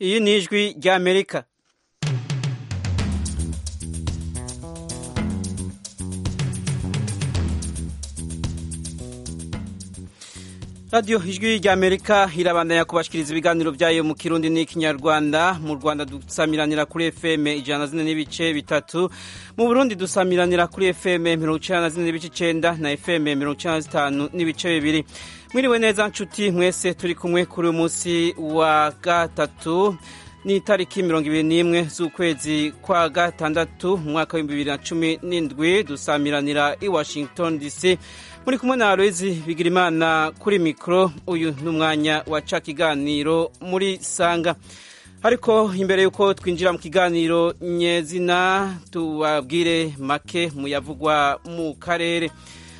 iyi ni ijwi ry'amerika radiyo ijwi ry'amerika irabandanya kubashikiriza ibiganiro byayo mu kirundi n'ikinyarwanda mu rwanda dusamiranira kuri fm ijana na zine n'ibice bitatu mu burundi dusamiranira kuri fm mirongo icyenda na zine n'ibice icyenda na fm mirongo icyenda na zitanu n'ibice bibiri mwiriwe neza nshuti mwese turi kumwe kuri uyu munsi wa gatatu ni itariki mirongo ibiri n'imwe z'ukwezi kwa gatandatu mu mwaka w'ibihumbi bibiri na cumi n'indwi dusamiranira i washington dc muri kumwe na aloyizi bigirimana kuri mikoro uyu ni umwanya waca kiganiro muri sanga ariko imbere y'uko twinjira mu kiganiro nyezina tubabwire make mu yavugwa mu karere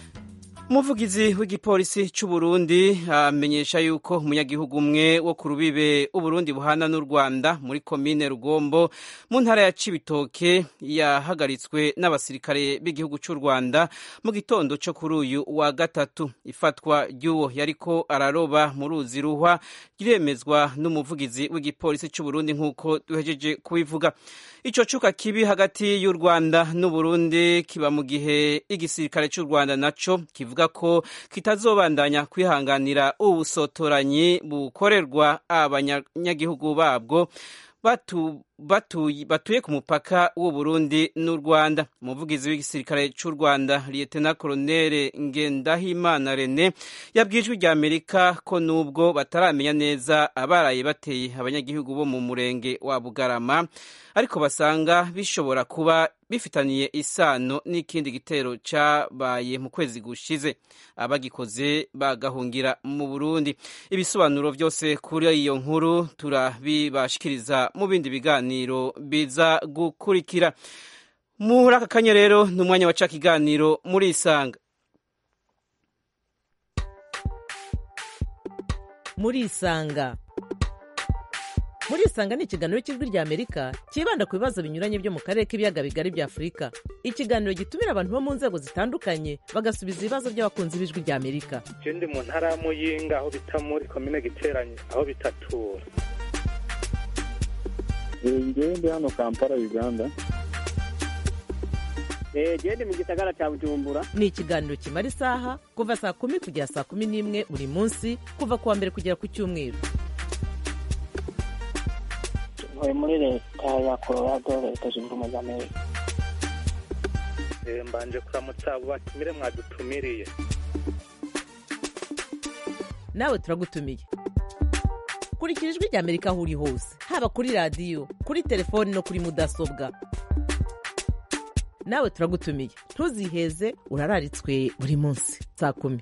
umuvugizi w'igipolisi cy'u Burundi amenyesha yuko umunyagihugu umwe wo ku rubibe uburundi buhana n'u rwanda muri komine rugombo mu ntara ya cibitoke yahagaritswe n'abasirikare b'igihugu cy'u rwanda mu gitondo cyo kuri uyu wa gatatu ifatwa ry'uwo yariko araroba mu ruzi ruhwa riremezwa n'umuvugizi w'igipolisi cy'u Burundi nk'uko duhejeje kubivuga ico cuka kibi hagati y'u rwanda n'uburundi kiba mu gihe igisirikare cy'u rwanda naco kivuga ko kitazobandanya kwihanganira ubusotoranyi bukorerwa abanyagihugu babwo batu, batuye, batuye ku mupaka w'u Burundi n'u Rwanda umuvugizi w'igisirikare cy'u Rwanda Lieutenant Colonel Ngendahimana Rene yabwijwe rya Amerika ko nubwo bataramenya neza abaraye bateye abanyagihugu bo mu murenge wa Bugarama ariko basanga bishobora kuba bifitaniye isano n'ikindi gitero cyabaye mu kwezi gushize abagikoze bagahungira mu Burundi ibisobanuro byose kuri iyo nkuru turabibashikiriza mu bindi biganiro biza gukurikira muri aka kanya rero ni umwanya waca kiganiro muri isanga muri isanga muri isanga ni ikiganiro cy'ijwi rya amerika cyibanda ku bibazo binyuranye byo mu karere k'ibiyaga bigari bya afurika ikiganiro gitumira abantu bo mu nzego zitandukanye bagasubiza ibibazo by'abakunzi b'ijwi rya amerika ndi mu ntara ya muyinga aho bita muri komine giteranye aho bitatura ngewe ndi hano kampala uganda gende mu gisagara cya bujumbura ni ikiganiro kimara isaha kuva saa kumi kugera saa kumi n'imwe buri munsi kuva ku wa mbere kugera ku cyumweru ntuye muri leta ya colorado leta zunze ubumwe za amerika mbanje kuramutsa abo batumire mwadutumiriye nawe turagutumiye kurikira ijwi rya amerika aho uri hose haba kuri radiyo kuri telefoni no kuri mudasobwa nawe turagutumiye ntuziheze urararitswe buri munsi saa kumi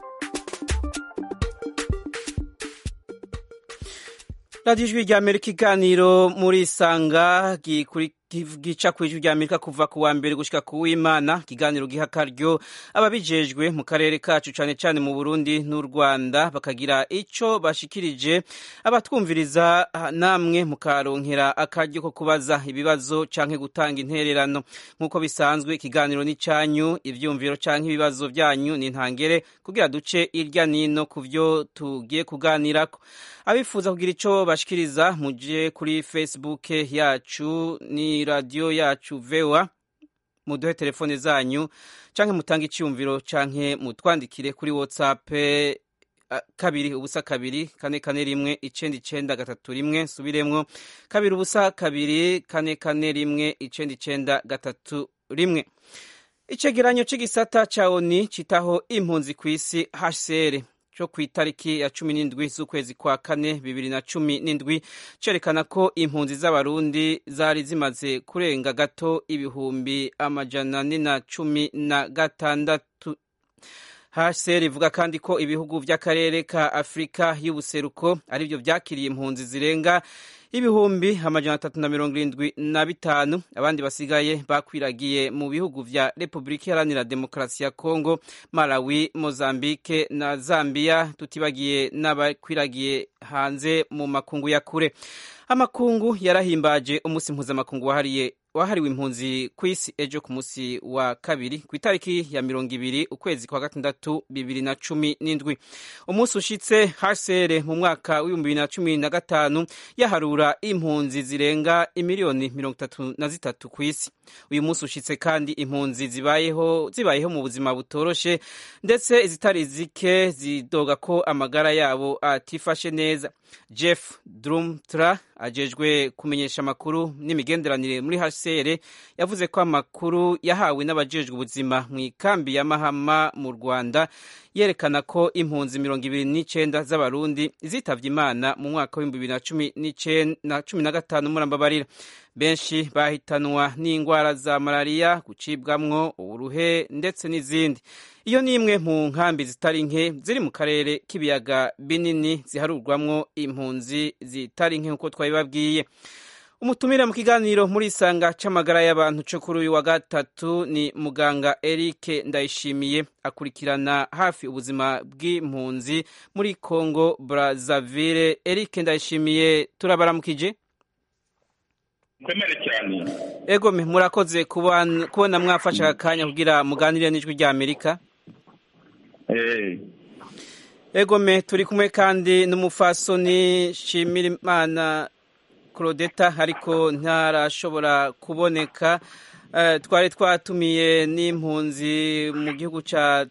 radiyo ijwi rya amerika iganiro muri isanga gica ku ijwi rya amerika kuva ku wa mbere gushyika ku w'imana ikiganiro giha akaryo ababijejwe mu karere kacu cyane cyane mu burundi n'u rwanda bakagira icyo bashikirije abatwumviriza namwe mukaronkera akaryo ko kubaza ibibazo cyangwa gutanga intererano nk'uko bisanzwe ikiganiro ni cyanyu ibyumviro cyangwa ibibazo byanyu ni ntangere kugira duce irya nino ku byo tugiye kuganirako abifuza kugira icyo bashikiriza muje kuri facebook yacu ni radiyo yacu vewa muduhe telefone zanyu canke mutange icyumviro canke mutwandikire kuri whatsapp kabiri ubusa kabiri kane kane rimwe icenda icenda gatatu rimwe subiremwo kabiri ubusa kabiri kane kane rimwe icenda icenda gatatu rimwe icegeranyo c'igisata ca oni citaho impunzi kw'isi hcr cyo ku itariki ya cumi n'indwi z'ukwezi kwa kane bibiri na cumi n'indwi cerekana ko impunzi z'abarundi zari zimaze kurenga gato ibihumbi amajana ane na cumi na gatandatu hcr ivuga kandi ko ibihugu by'akarere ka afurika y'ubuseruko aribyo byakiriye impunzi zirenga ibihumbi amajana atatu na mirongo irindwi na bitanu abandi basigaye bakwiragiye mu bihugu vya repubulika iharanira demokarasi ya kongo malawi mozambike na zambia tutibagiye n'abakwiragiye hanze mu makungu ya kure amakungu yarahimbaje umunsi mpuzamakungu wahariye wahariwe impunzi ku isi ejo ku munsi wa kabiri ku itariki ya mirongo ibiri ukwezi kwa gatandatu bibiri na cumi n'indwi umunsi ushitse hcr mu mwaka w'ibihumbi bibiri na cumi na gatanu yaharura impunzi zirenga imiliyoni mirongo itatu na zitatu ku isi uyu munsi ushitse kandi impunzi zibayeho zibayeho mu buzima butoroshe ndetse izitari zike zidoga ko amagara yabo atifashe neza jeff drumtra ajejwe kumenyesha amakuru n'imigenderanire muri hcr yavuze ko amakuru yahawe n'abajejwe ubuzima mu ikambi ya mahama mu rwanda yerekana ko impunzi mirongo ibiri n'icenda z'abarundi zitavye imana mu mwaka w'ibihumbi bibiri na cumi na cumi na gatanu murambabarira benshi bahitanwa n'indwara za malariya gucibwamwo uburuhe ndetse n'izindi iyo ni imwe mu nkambi zitari nke ziri mu karere k'ibiyaga binini ziharurwamwo impunzi zitari nke nk'uko twabibabwiye umutumire mu kiganiro muri isanga c'amagara y'abantu co kuri uyu wa gatatu ni muganga Eric Ndayishimiye akurikirana hafi ubuzima bw'impunzi muri Congo Brazzaville Eric Ndayishimiye turabaramukije komere cyane egome murakoze kubona mwafashe aka kanya kugira muganire n'ijwi rya amerika egome turi kumwe kandi n'umufasoni shimirimana claudeta ariko ntarashobora kuboneka twari twatumiye n'impunzi mu gihugu cya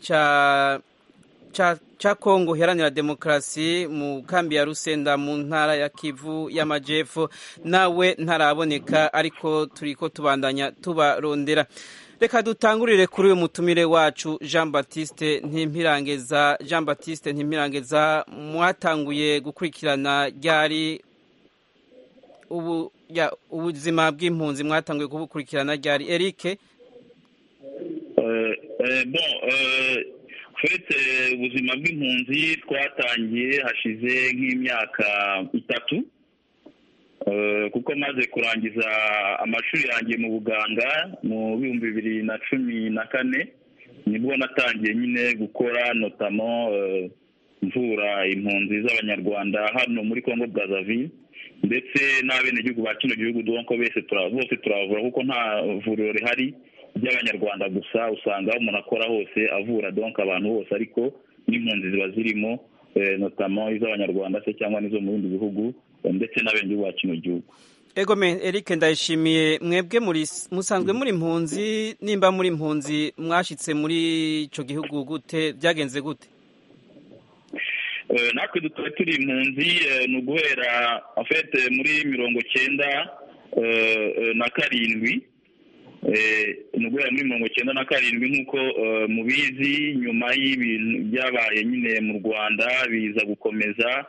cya kongo iharanira demokarasi mu kambi ya rusenda mu ntara ya kivu y'amajyepfo nawe ntaraboneka ariko turi ko tubandanya tubarondera reka dutangurire kuri uyu mutumire wacu jean batiste ntimpirangeza jean batiste ntimpirangeza mwatanguye gukurikirana ryari ubu ubuzima bw'impunzi mwatanguye kubukurikirana ryari erike twese ubuzima bw'impunzi twatangiye hashize nk'imyaka itatu kuko maze kurangiza amashuri yanjye mu buganga mu bihumbi bibiri na cumi na kane nibwo natangiye nyine gukora notamo mvura impunzi z'abanyarwanda hano muri congo Brazzaville ndetse n'abenegihugu ba kino gihugu donko bose bose turavura kuko nta vuriro rihari ry'abanyarwanda gusa usanga aho umuntu akora hose avura donko abantu bose ariko n'impunzi ziba zirimo notamo iz'abanyarwanda se cyangwa n'izo mu bindi bihugu ndetse n'abenegihugu ba kino gihugu egome Eric ndayishimiye mwebwe muri musanzwe muri impunzi nimba muri impunzi mwashyitse muri icyo gihugu gute byagenze gute natwe dukaba turi impunzi ni uguhera afete muri mirongo cyenda na karindwi ni uguhera muri mirongo cyenda na karindwi nk'uko mubizi nyuma y'ibintu byabaye nyine mu rwanda biza gukomeza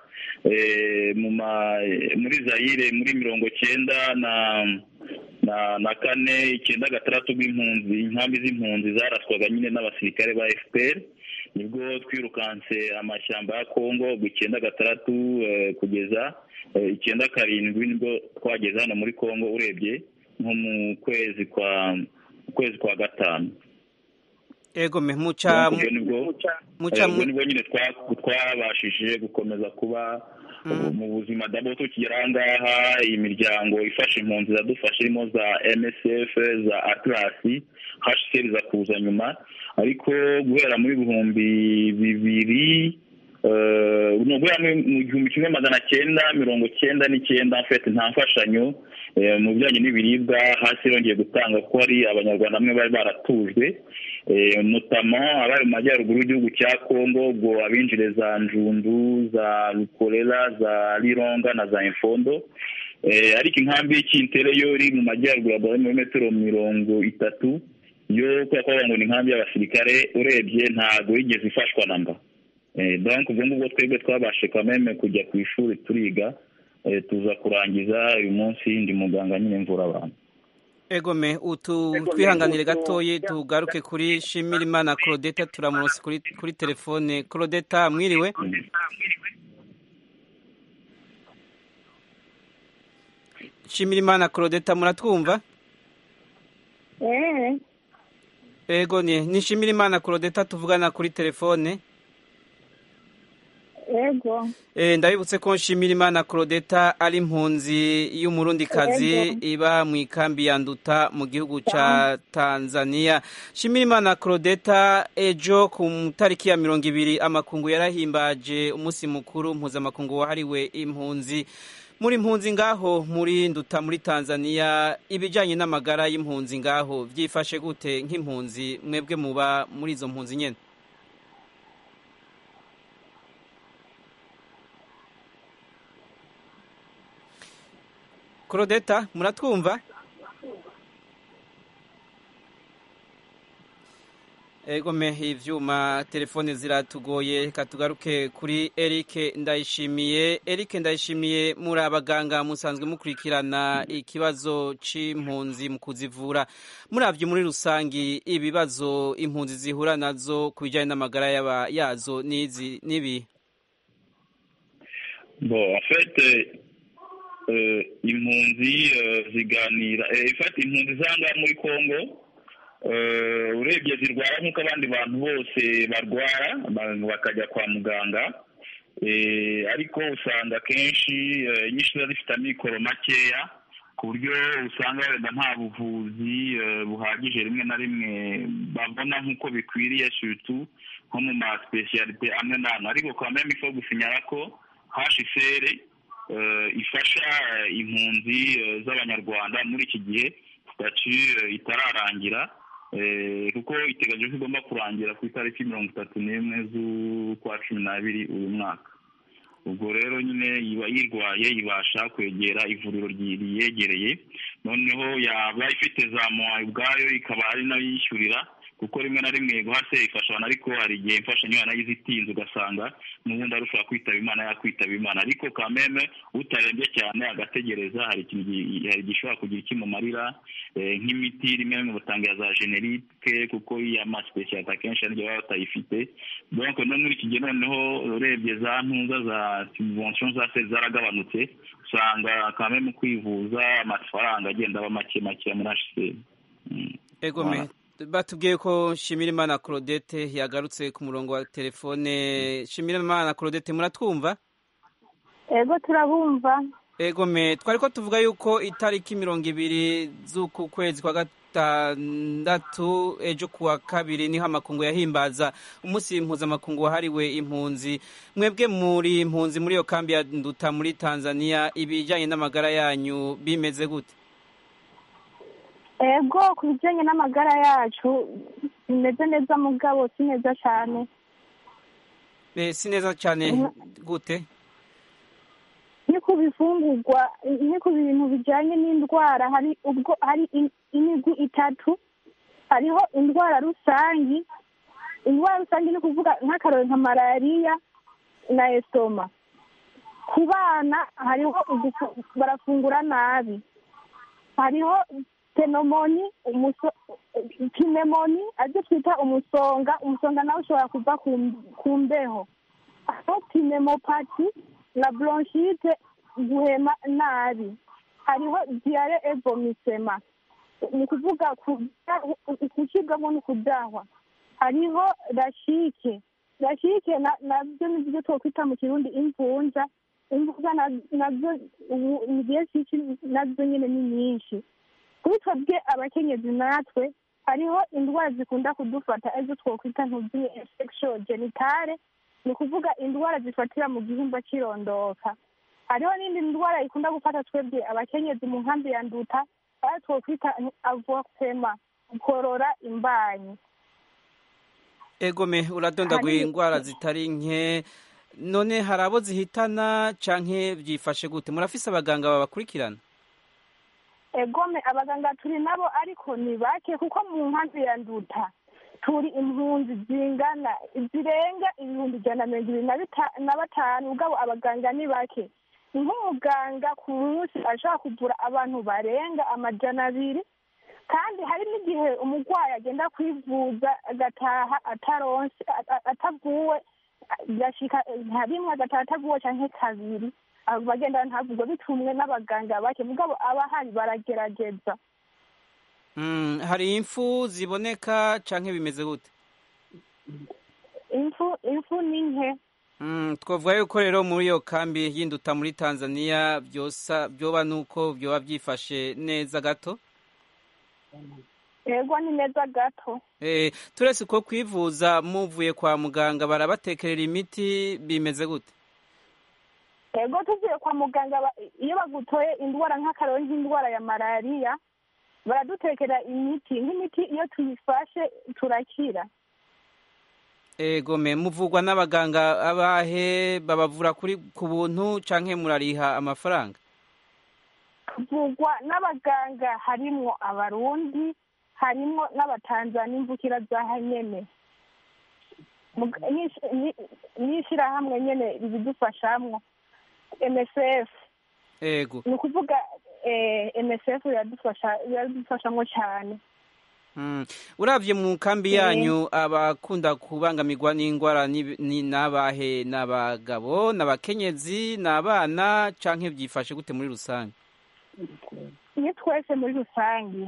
muri zayire muri mirongo cyenda na na kane icyenda gatandatu bw'impunzi inkambi z'impunzi zaraswaga nyine n'abasirikare ba fpr nibwo twirukanse amashyamba ya kongo icyenda gatandatu kugeza icyenda karindwi nibwo twageze hano muri kongo urebye nko mu kwezi kwa kwezi kwa gatanu ego me muca muca nibwo nyine twabashije gukomeza kuba mu buzima dabo tukigera aha ngaha imiryango ifasha impunzi iradufasha irimo za msf za atlasi hcr za kuza nyuma ariko guhera muri ibihumbi bibiri ni uguhera mu gihumbi kimwe magana cyenda mirongo cyenda n'icyenda mfite nta mfashanyo mu bijyanye n'ibiribwa hasi yongeye gutanga ko hari abanyarwanda bamwe bari baratujwe notama abari mu majyaruguru y'igihugu cya kongo ubwo abinjire za njundu za rukorera za rironga na za imfondo ariko inkambi y'ikintere yo iri mu majyaruguru ya muri metero mirongo itatu yo kubera ko ngo ni inkambi y'abasirikare urebye ntabwo yigeze ifashwa na mba donc ubwo ngubwo twebwe twabashe kameme kujya ku ishuri turiga tuza kurangiza uyu munsi ndi muganga nyine mvura abantu egome utu twihanganire gatoye tugaruke kuri shimirimana claudeta turamunsi kuri kuri telefone claudeta mwiriwe shimirimana claudeta muratwumva ego ni nishimirimana claudeta tuvugana kuri telefone ego ndabibutse ko nshimira imana claudeta ari impunzi y'umurundikazi iba mu ikambi ya nduta mu gihugu cya tanzania nshimira imana claudeta ejo ku tariki ya mirongo ibiri amakungu yarahimbaje umunsi mukuru mpuzamakungu wahariwe impunzi muri impunzi ngaho muri nduta muri tanzania ibijyanye n'amagara y'impunzi ngaho byifashe gute nk'impunzi mwebwe muba muri izo mpunzi nyine Claudeta muratwumva egome ivyuma telefone ziratugoye reka tugaruke kuri Eric ndayishimiye Eric ndayishimiye muri abaganga musanzwe mukurikirana ikibazo c'impunzi mu kuzivura muravye muri rusangi ibibazo impunzi zihura nazo ku bijanye n'amagara yaba yazo nizi nibi bon en fait impunzi ziganira ifata impunzi zanga muri congo urebye zirwara nk'uko abandi bantu bose barwara bakajya kwa muganga ariko usanga akenshi inyinshi ziba zifite amikoro makeya ku buryo usanga wenda nta buvuzi buhagije rimwe na rimwe babona nk'uko bikwiriye sutu nko mu masipesiyalite amwe n'amwe ariko kwa meme ifo gusinyara ko hashisere ifasha impunzi z'abanyarwanda muri iki gihe sitati itararangira kuko iteganyijwe ko igomba kurangira ku itariki mirongo itatu n'imwe z'ukwa cumi n'abiri uyu mwaka ubwo rero nyine iba yirwaye ibasha kwegera ivuriro riyegereye noneho yaba ifite za mowa ubwayo ikaba ari nayo yishyurira kuko rimwe na rimwe guhase ifasha abantu ariko hari igihe imfashanyo nayo itinze ugasanga n'ubundi arushaho kwitaba imana yakwitaba imana ariko kameme utarembye cyane agategereza hari ikintu hari gishobora kugira ikimumarira nk'imiti rimwe na rimwe batanga za generike kuko iya masipesiyalite akenshi hari baba batayifite donc no muri iki gihe noneho urebye za ntuza za subvention za se zaragabanutse usanga kameme kwivuza amafaranga agenda aba make make muri hcr egome batubwiye ko Shimirimana Claudette yagarutse ku murongo wa telefone Shimirimana Claudette muratwumva ego turabumva ego me twari ko tuvuga yuko itariki mirongo ibiri z'uku kwezi kwa gatandatu ejo kuwa kabiri niho amakungu yahimbaza umunsi mpuzamakungu wahariwe impunzi mwebwe muri impunzi muri iyo kambi ya nduta muri tanzania ibijyanye n'amagara yanyu bimeze gute ego ku bijyanye n'amagara yacu bimeze neza mugabo si neza cyane si neza cyane gute ni ku bifungurwa ni ku bintu bijyanye n'indwara hari ubwo hari imigwi itatu hariho indwara rusange indwara rusange ni kuvuga nk'akarori nka malariya na esitoma ku bana hariho barafungura nabi hariho tenomoni pinemoni aribyo twita umusonga umusonga nawe ushobora kuva ku mbeho aho pinemopati na bronchite guhema nabi hariho diyare evomisema ni ukuvuga gucibwamo no kudahwa hariho rashike rashike nabyo ni byo twakwita mu kirundi imvunja imvunja nabyo ni byinshi nazo nyine ni nyinshi kuri twebwe abakenyezi natwe hariho indwara zikunda kudufata arizo twakwita ntubyine infection genitale ni ukuvuga indwara zifatira mu gihimba cy'irondoka hariho n'indi ndwara ikunda gufata twebwe abakenyezi mu nkambi ya nduta aho twakwita avokema gukorora imbanyi egome uradondaguye indwara zitari nke none hari abo zihitana canke byifashe gute murafise abaganga babakurikirana egome abaganga turi nabo ariko ni bake kuko mu nkambi ya nduta turi impunzi zingana zirenga ibihumbi ijana na mirongo ibiri na batanu ubwabo abaganga ni bake nk'umuganga ku munsi ashobora kuvura abantu barenga amajana abiri kandi hari n'igihe umurwayi agenda kwivuza agataha ataronse atavuwe gashika nka rimwe agataha atavuwe cyangwa kabiri bagenda ntavugwa bitumwe n'abaganga bake mugabo abahari baragerageza hari impfu ziboneka cyangwa bimeze gute impfu impfu ni nke twavuga yuko rero muri iyo kambi y'induta muri tanzania byoba nuko byoba byifashe neza gato yego ni neza gato turese ko kwivuza muvuye kwa muganga barabatekerera imiti bimeze gute yego tuvuye kwa muganga iyo bagutoye indwara nk'akararo nk'indwara ya malariya baradutekera imiti nk'imiti iyo tuyifashe turakira ego me muvugwa n'abaganga abahe babavura kuri ku buntu canke murariha amafaranga tuvugwa n'abaganga harimwo abarundi harimwo n'abatanzania imvukira za nyene n'ishirahamwe nyene ribidufashamwo msf ego ni ukuvuga msf biradufashamwo cyane urabye mu kambi yanyu abakunda kubangamirwa n'indwara n'abahe n'abagabo n'abakenyezi n'abana cyangwa byifashe gute muri rusange ni twese muri rusange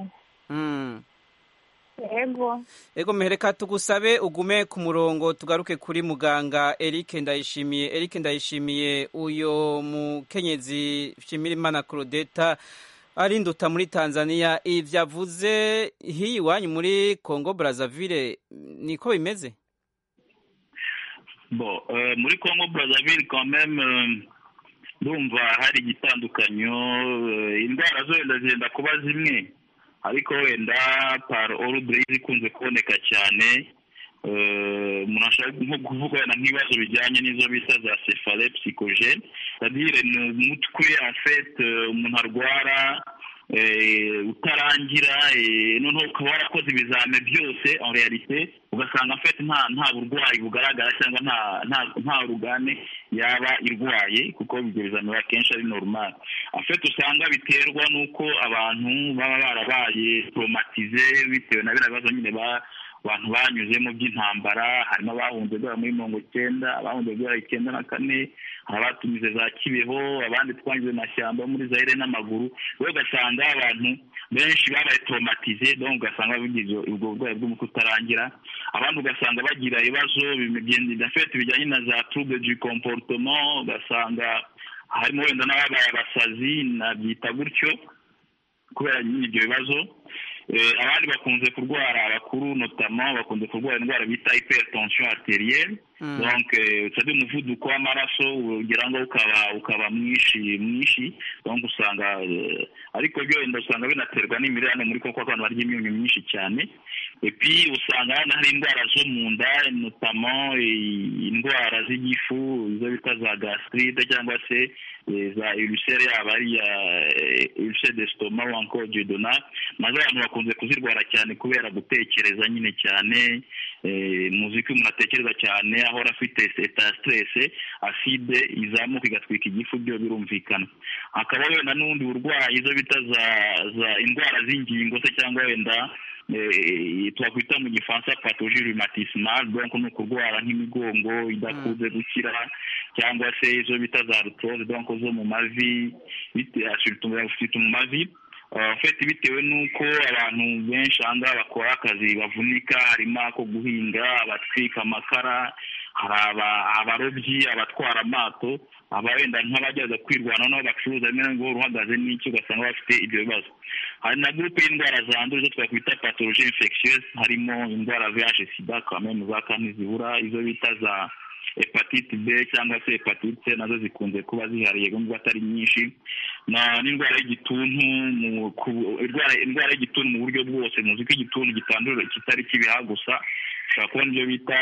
yego ego mehereka tugusabe ugume ku murongo tugaruke kuri muganga Eric ndayishimiye Eric ndayishimiye uyo mukenyezi Shimirimana Claudeta ari nduta muri Tanzania ivyo avuze hiyi iwanyu muri Congo Brazzaville niko bimeze bon uh, muri Congo Brazzaville quand même ndumva uh, hari igitandukanyo uh, indwara zo wenda zigenda kuba zimwe ariko wenda par ordre ikunze kuboneka cyane umuntu ashobora nko kuvuga wenda nk'ibibazo bijyanye n'izo bita za cefale psychogene c'est-à-dire ni umutwe en fait umuntu arwara utarangira noneho ukaba warakoze ibizame byose en realite ugasanga en fait nta nta burwayi bugaragara cyangwa nta nta rugane yaba irwaye kuko ibyo bizame akenshi ari normal en fait usanga biterwa n'uko abantu baba barabaye traumatize bitewe na biriya bibazo nyine ba abantu banyuzemo by'intambara harimo abahunze guhera muri mirongo icyenda abahunze guhera icyenda na kane hari abatumize za kibeho abandi twanyuze mu mashyamba muri zaire n'amaguru we ugasanga abantu benshi babaye traumatize donc ugasanga bigize ubwo burwayi bw'umutwe utarangira abandi ugasanga bagira ibibazo fete bijyanye na za trouble du comportement ugasanga harimo wenda n'ababaye abasazi nabyita gutyo kubera nyine ibyo bibazo abandi bakunze kurwara abakuru notama bakunze kurwara indwara bita hypertension arterielle donc usabye umuvuduko w'amaraso ugira ngo ukaba ukaba mwinshi mwinshi donc usanga ariko byo wenda usanga binaterwa n'imirire muri koko abantu barya imyunyu myinshi cyane epi usanga hari indwara zo mu nda notama indwara z'igifu izo bita za gastrite cyangwa se za ulcere yaba ari ya ulcere d'estomac ou encore duodenal nazo abantu bakunze kuzirwara cyane kubera gutekereza nyine cyane muzi ko umuntu atekereza cyane ahora afite eta stress acide izamuka igatwika igifu byo birumvikana hakaba wenda n'ubundi burwayi izo bita za za indwara z'ingingo se cyangwa wenda twakwita mu gifaransa patologie rhumatismale donc ni ukurwara nk'imigongo idakunze gukira cyangwa se izo bita za arthrose donc zo mu mavi bifite mu mavi fete bitewe n'uko abantu benshi aha ngaha bakora akazi bavunika harimo ako guhinga abatwika amakara hari abarobyi abatwara amato aba wenda nk'abajyaza kwirwanaho n'aho bacuruza rimwe na rimwe uhagaze n'icyo ugasanga bafite ibyo bibazo hari na gurupe y'indwara zandura izo twakwita patologie infectieuse harimo indwara vih sida kameme za kane zibura izo bita za hepatite b cyangwa se hepatite c nazo zikunze kuba zihariye nubwo atari nyinshi n'indwara y'igituntu indwara y'igituntu mu buryo bwose muzi ko igituntu gitandura kitari kibiha gusa ushobora kubona ibyo bita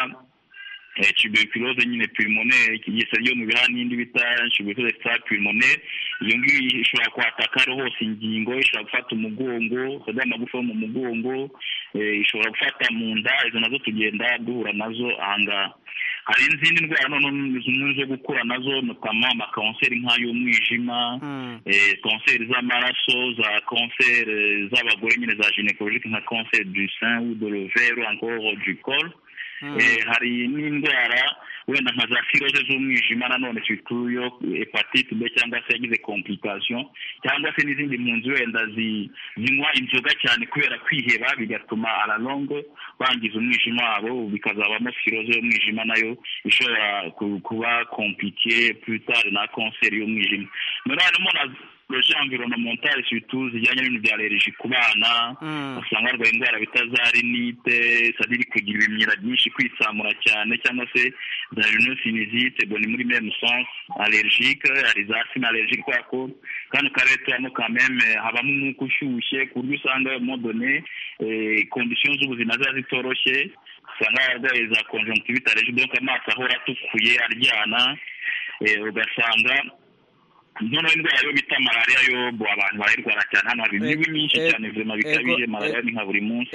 tuberculose nyine pulmonaire ikigisa ryo mu bihaha n'indi bita tuberculose extra pulmonaire iyo ngiyo ishobora kwataka ari hose ingingo ishobora gufata umugongo ukajya amagufa yo mu mugongo ishobora gufata mu nda izo nazo tugenda duhura nazo ahangaha hari izindi ndwara noneho zimwe zo gukura nazo notama amakonseri nk'ay'umwijima konseri z'amaraso za konseri z'abagore nyine za gynécologique nka konseri du sein ou de l'ovaire encore du col hari n'indwara wenda nka za firoze z'umwijima nanone yo hepatite b cyangwa se yagize komplikasiyo cyangwa se n'izindi mpunzi wenda zinywa inzoga cyane kubera kwiheba bigatuma ararongo bangiza umwijima wabo bikazabamo firoze y'umwijima nayo ishobora kuba komplike putari na kanseri y'umwijima harimo na proje environnementale surtout zijyanye n'ibintu bya allergie ku bana usanga barwaye indwara bita za rinite sadiri kugira ibimyira byinshi kwitsamura cyane cyangwa se za rhinosinizite bo ni muri même sens allergique hari za sina allergique kubera ko kano karere tubamo quand même habamo umwuka ushyushye ku buryo usanga modone conditions z'ubuzima ziba zitoroshye usanga abarwaye za conjonctivite allergique donc amaso ahora atukuye aryana ugasanga noneho indwara yo bita malariya yo abantu barayirwara cyane hano hari imibu myinshi cyane ubuzima bikabije malariya ni nka buri munsi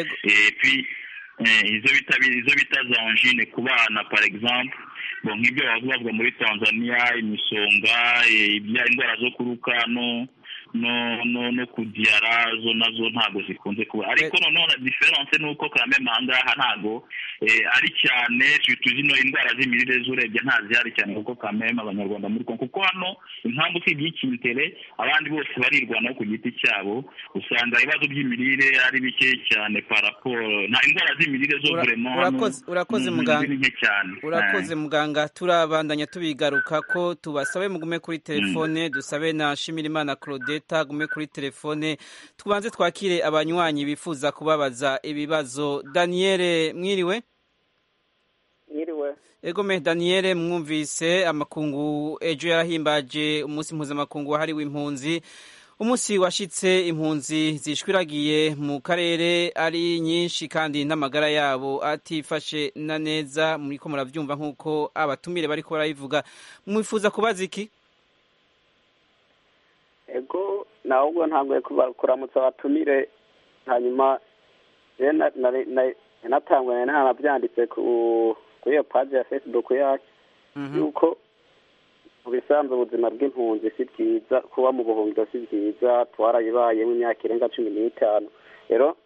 izo bita izo bita za angine ku bana par exemple bo nk'ibyo bavuga muri tanzania imisonga indwara zo kuruka no no no no kudiyara zo nazo ntabwo zikunze kuba ariko noneho na diferanse ni uko kameme aha ngaha ntabwo ari cyane tuzi ino indwara z'imirire z'urebye ntazihari cyane kuko kameme abanyarwanda muri kongo kuko hano impamvu usibye ikintere abandi bose barirwanaho ku giti cyabo usanga ibibazo by'imirire ari bike cyane paraporo nta indwara z'imirire zo buremo hano urakoze muganga nke cyane urakoze muganga turabandanya tubigaruka ko tubasabe mugume kuri telefone dusabe na shimirimana claude gume kuri telefone tubanze twakire abanywanyi bifuza kubabaza ibibazo daniyeli mwiriwe mwiriwe egome daniyeli mwumvise amakungu ejo yarahimbaje umunsi mpuzamakungu wahariwe impunzi umunsi washyitse impunzi zishwiragiye mu karere ari nyinshi kandi n'amagara yabo atifashe na neza muri ko murabyumva nk'uko abatumire bari ko barabivuga mwifuza kubaza iki ego nawe ubwo ntabwo kuramutsa abatumire hanyuma natangwe ntanabyanditse kuri iyo paji ya fesibuku yacu yuko mu bisanzwe ubuzima bw'impunzi si bwiza kuba mu buhungiro si bwiza twarayibayemo imyaka irenga cumi n'itanu rero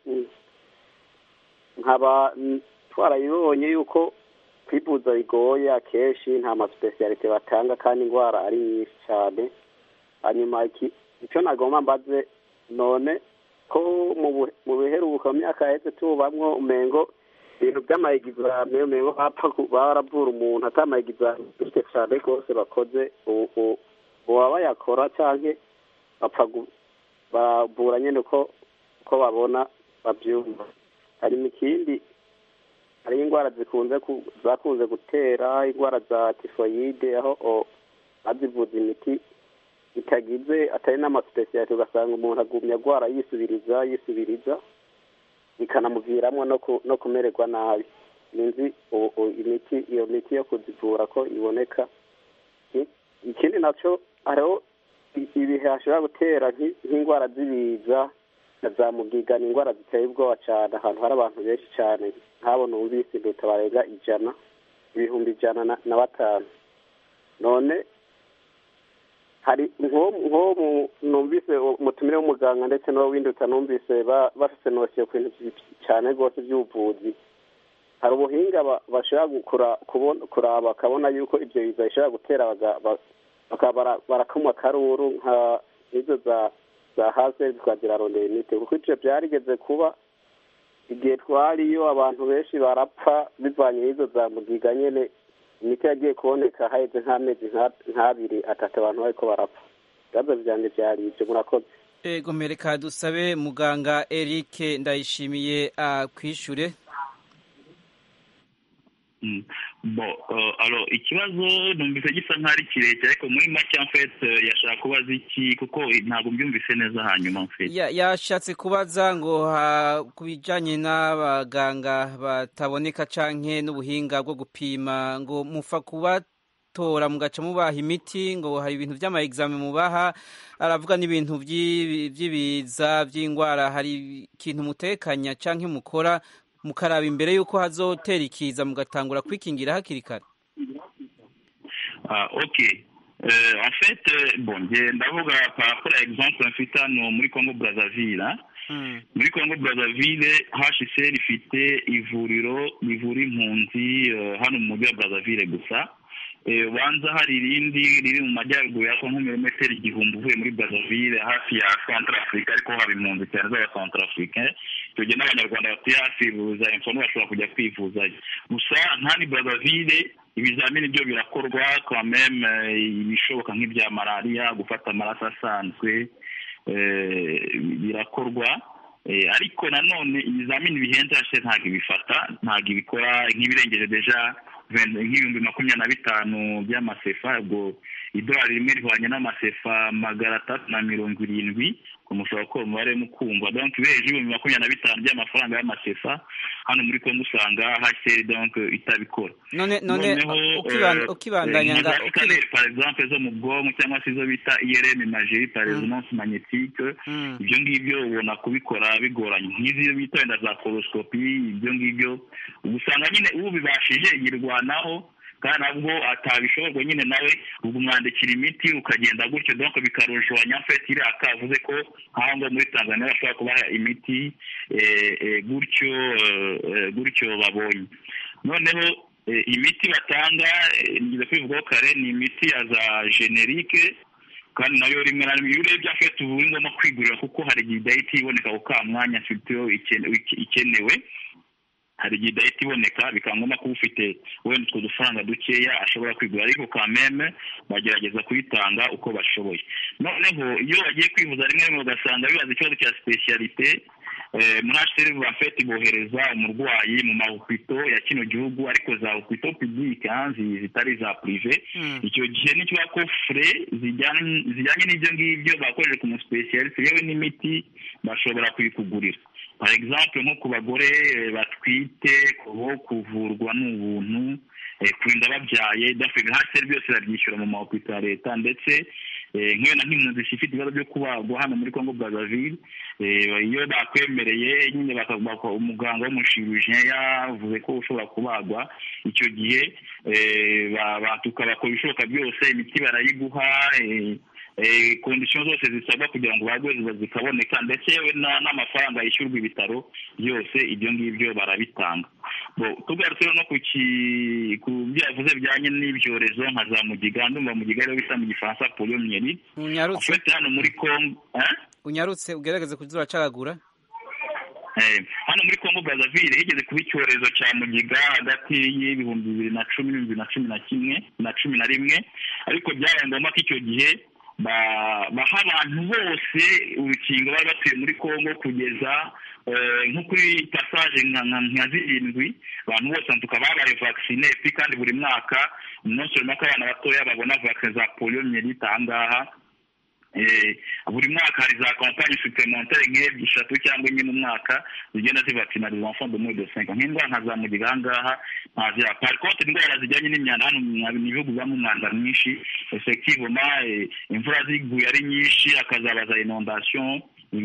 nkaba twarayibonye yuko kwivuza bigoye akenshi nta masipesiyalite batanga kandi indwara ari nyinshi cyane hanyuma icyo nagomba mbaze none ko mu biheruka mu myaka yahise tubamwo umengo ibintu by'amayegizame umengo baravura umuntu atamayegizame cyane rwose bakoze ubu baba bayakora cyangwa bapfa baravura nyine uko babona babyumva hanyuma ikindi hari indwara zikunze zakunze gutera indwara za tifoyide aho bazivuza imiti itagize atari n'amasipesiyalite ugasanga umuntu agumya agwara yisubiriza yisubiriza bikanamuviramo no kumererwa nabi ninzi imiti iyo miti yo kuzivura ko iboneka ikindi nacyo hariho ibihe hashobora gutera nk'indwara z'ibiza na za mugiga ni indwara ziteye ubwoba cyane ahantu hari abantu benshi cyane nk'abona ubisi leta barenga ijana ibihumbi ijana na batanu none hari nko numvise umutumire w'umuganga ndetse n'uwindi utanumvise bafite nosiyo ku bintu cyane rwose by'ubuvuzi hari ubuhinga bashobora kuraba bakabona yuko ibyo biza bishobora gutera bakaba barakamwa akaruru nka izo za hasi twagira rondera imiti kuko ibyo byarigeze kuba igihe twariyo abantu benshi barapfa bivanye n'izo za mugiga nyine imiti yagiye kuboneka haheze nk'amezi nk'abiri atatu abantu bariko barapfa ibibazo byanjye byari ibyo murakoze ego mereka dusabe muganga eric ndayishimiye akwishure bo alo ikibazo numvise gisa nk'aho ari kirekire ariko muri make mfete yashaka kubaza iki kuko ntabwo mbyumvise neza hanyuma mfete yashatse kubaza ngo ku bijyanye n'abaganga bataboneka canke n'ubuhinga bwo gupima ngo mufa kubatora mugaca mubaha imiti ngo hari ibintu by'ama mubaha aravuga n'ibintu by'ibiza by'indwara hari ikintu mutekanya canke mukora mukaraba imbere y'uko hazotera ikiza mugatangura kwikingira hakiri kare ok en fait bon ndavuga par rapport à exemple mfite hano muri congo brazzaville muri congo brazzaville hcr ifite ivuriro rivura impunzi hano mu mujyi wa brazzaville gusa ubanza hari irindi riri mu majyaruguru ya kongo milimetero igihumbi uvuye muri brazzaville hafi ya centrafrique ariko haba impunzi cyane z'aba centrafrique icyo gihe n'abanyarwanda batuye hafi bivuza imfono bashobora kujya kwivuzayo gusa ntani brazzaville ibizamini byo birakorwa kwa meme ibishoboka nk'ibya malariya gufata amaraso asanzwe birakorwa ariko nanone ibizamini bihenze hashe ntabwo ibifata ntabwo ibikora nk'ibirengeje deja nk'ibihumbi makumyabiri na bitanu by'amasefa ubwo idolari rimwe rihwanye n'amasefa magana atatu na mirongo irindwi mushobora gukora umubare mukumva donc ubereje ibihumbi makumyabiri na bitanu by'amafaranga y'amasefa hano muri kongo usanga hcr donc itabikora none none ukibandanya nga scanner par exemple zo mu bwonko cyangwa se izo bita irm imagerie par resonance magnétique ibyo ngibyo ubona kubikora bigoranye nk'izi bita wenda za coloscopie ibyo ngibyo usanga nyine ubibashije yirwanaho kandi nabwo atabishoborwa nyine nawe ubwo umwandikira imiti ukagenda gutyo donc bikarushanya fete iri akavuze ko nk'aho ngo muri tanzania bashobora kubaha imiti gutyo gutyo babonye noneho imiti batanga nigeze kwivugaho kare ni imiti ya za generike kandi nayo rimwe na rimwe iyo urebye afite ubu ngombwa kwigurira kuko hari igihe idahita iboneka ku ka mwanya ikenewe hari igihe idahita iboneka bikaba ngombwa kuba ufite wenda utwo dufaranga dukeya ashobora kwigura ariko kameme bagerageza kuyitanga uko bashoboye noneho iyo bagiye kwivuza rimwe rimwe ugasanga bibaza ikibazo cya sipesiyalite muri hcr bafete bohereza umurwayi mu mahopito ya kino gihugu ariko za hopito publike zitari za purive icyo gihe n'ikiba ko fure zijyanye n'ibyo ngibyo bakoresheje ku musipesiyalite yewe n'imiti bashobora kuyikugurira par exemple nko ku bagore batwite kubo kuvurwa ni ubuntu kurinda babyaye dafite hasi byose babyishyura mu mahopito ya leta ndetse nk'wenda nk'impunzi ifite ibibazo byo kubagwa hano muri congo brazzaville iyo bakwemereye nyine umuganga w'umushirujiya yavuze ko ushobora kubagwa icyo gihe tukabakora ibishoboka byose imiti barayiguha kondisiyo zose zisabwa kugira ngo bagwe zikaboneka ndetse yewe n'amafaranga yishyurwa ibitaro byose ibyo ngibyo barabitanga tugarutse no ku byo yavuze bijyanye n'ibyorezo nka za mugiga ndumva mugiga rero bita mu gifaransa poliyomiyeri unyarutse hano muri kongo unyarutse ugerageze kujya uracagagura hano muri congo brazzaville higeze kuba icyorezo cya mugiga hagati y'ibihumbi bibiri na cumi n'ibihumbi na cumi na kimwe na cumi na rimwe ariko byabaye ngombwa ko icyo gihe baha abantu bose urukingo bari batuye muri congo kugeza nko kuri pasaje nka zirindwi abantu bose tukaba babaye vaccine kandi buri mwaka umunsi runaka abana batoya babona vaccine za poliyomiyelite aha ngaha buri mwaka hari za kampani suplementare nk'ebyiri eshatu cyangwa enye mu mwaka zigenda zivakinariza enfant de moins de cinq nk'indwara nka za mugiga aha ngaha ntazira par contre indwara zijyanye n'imyanda hano mu bihugu bibamo umwanda mwinshi effectivement imvura ziguye ari nyinshi hakazabaza inondation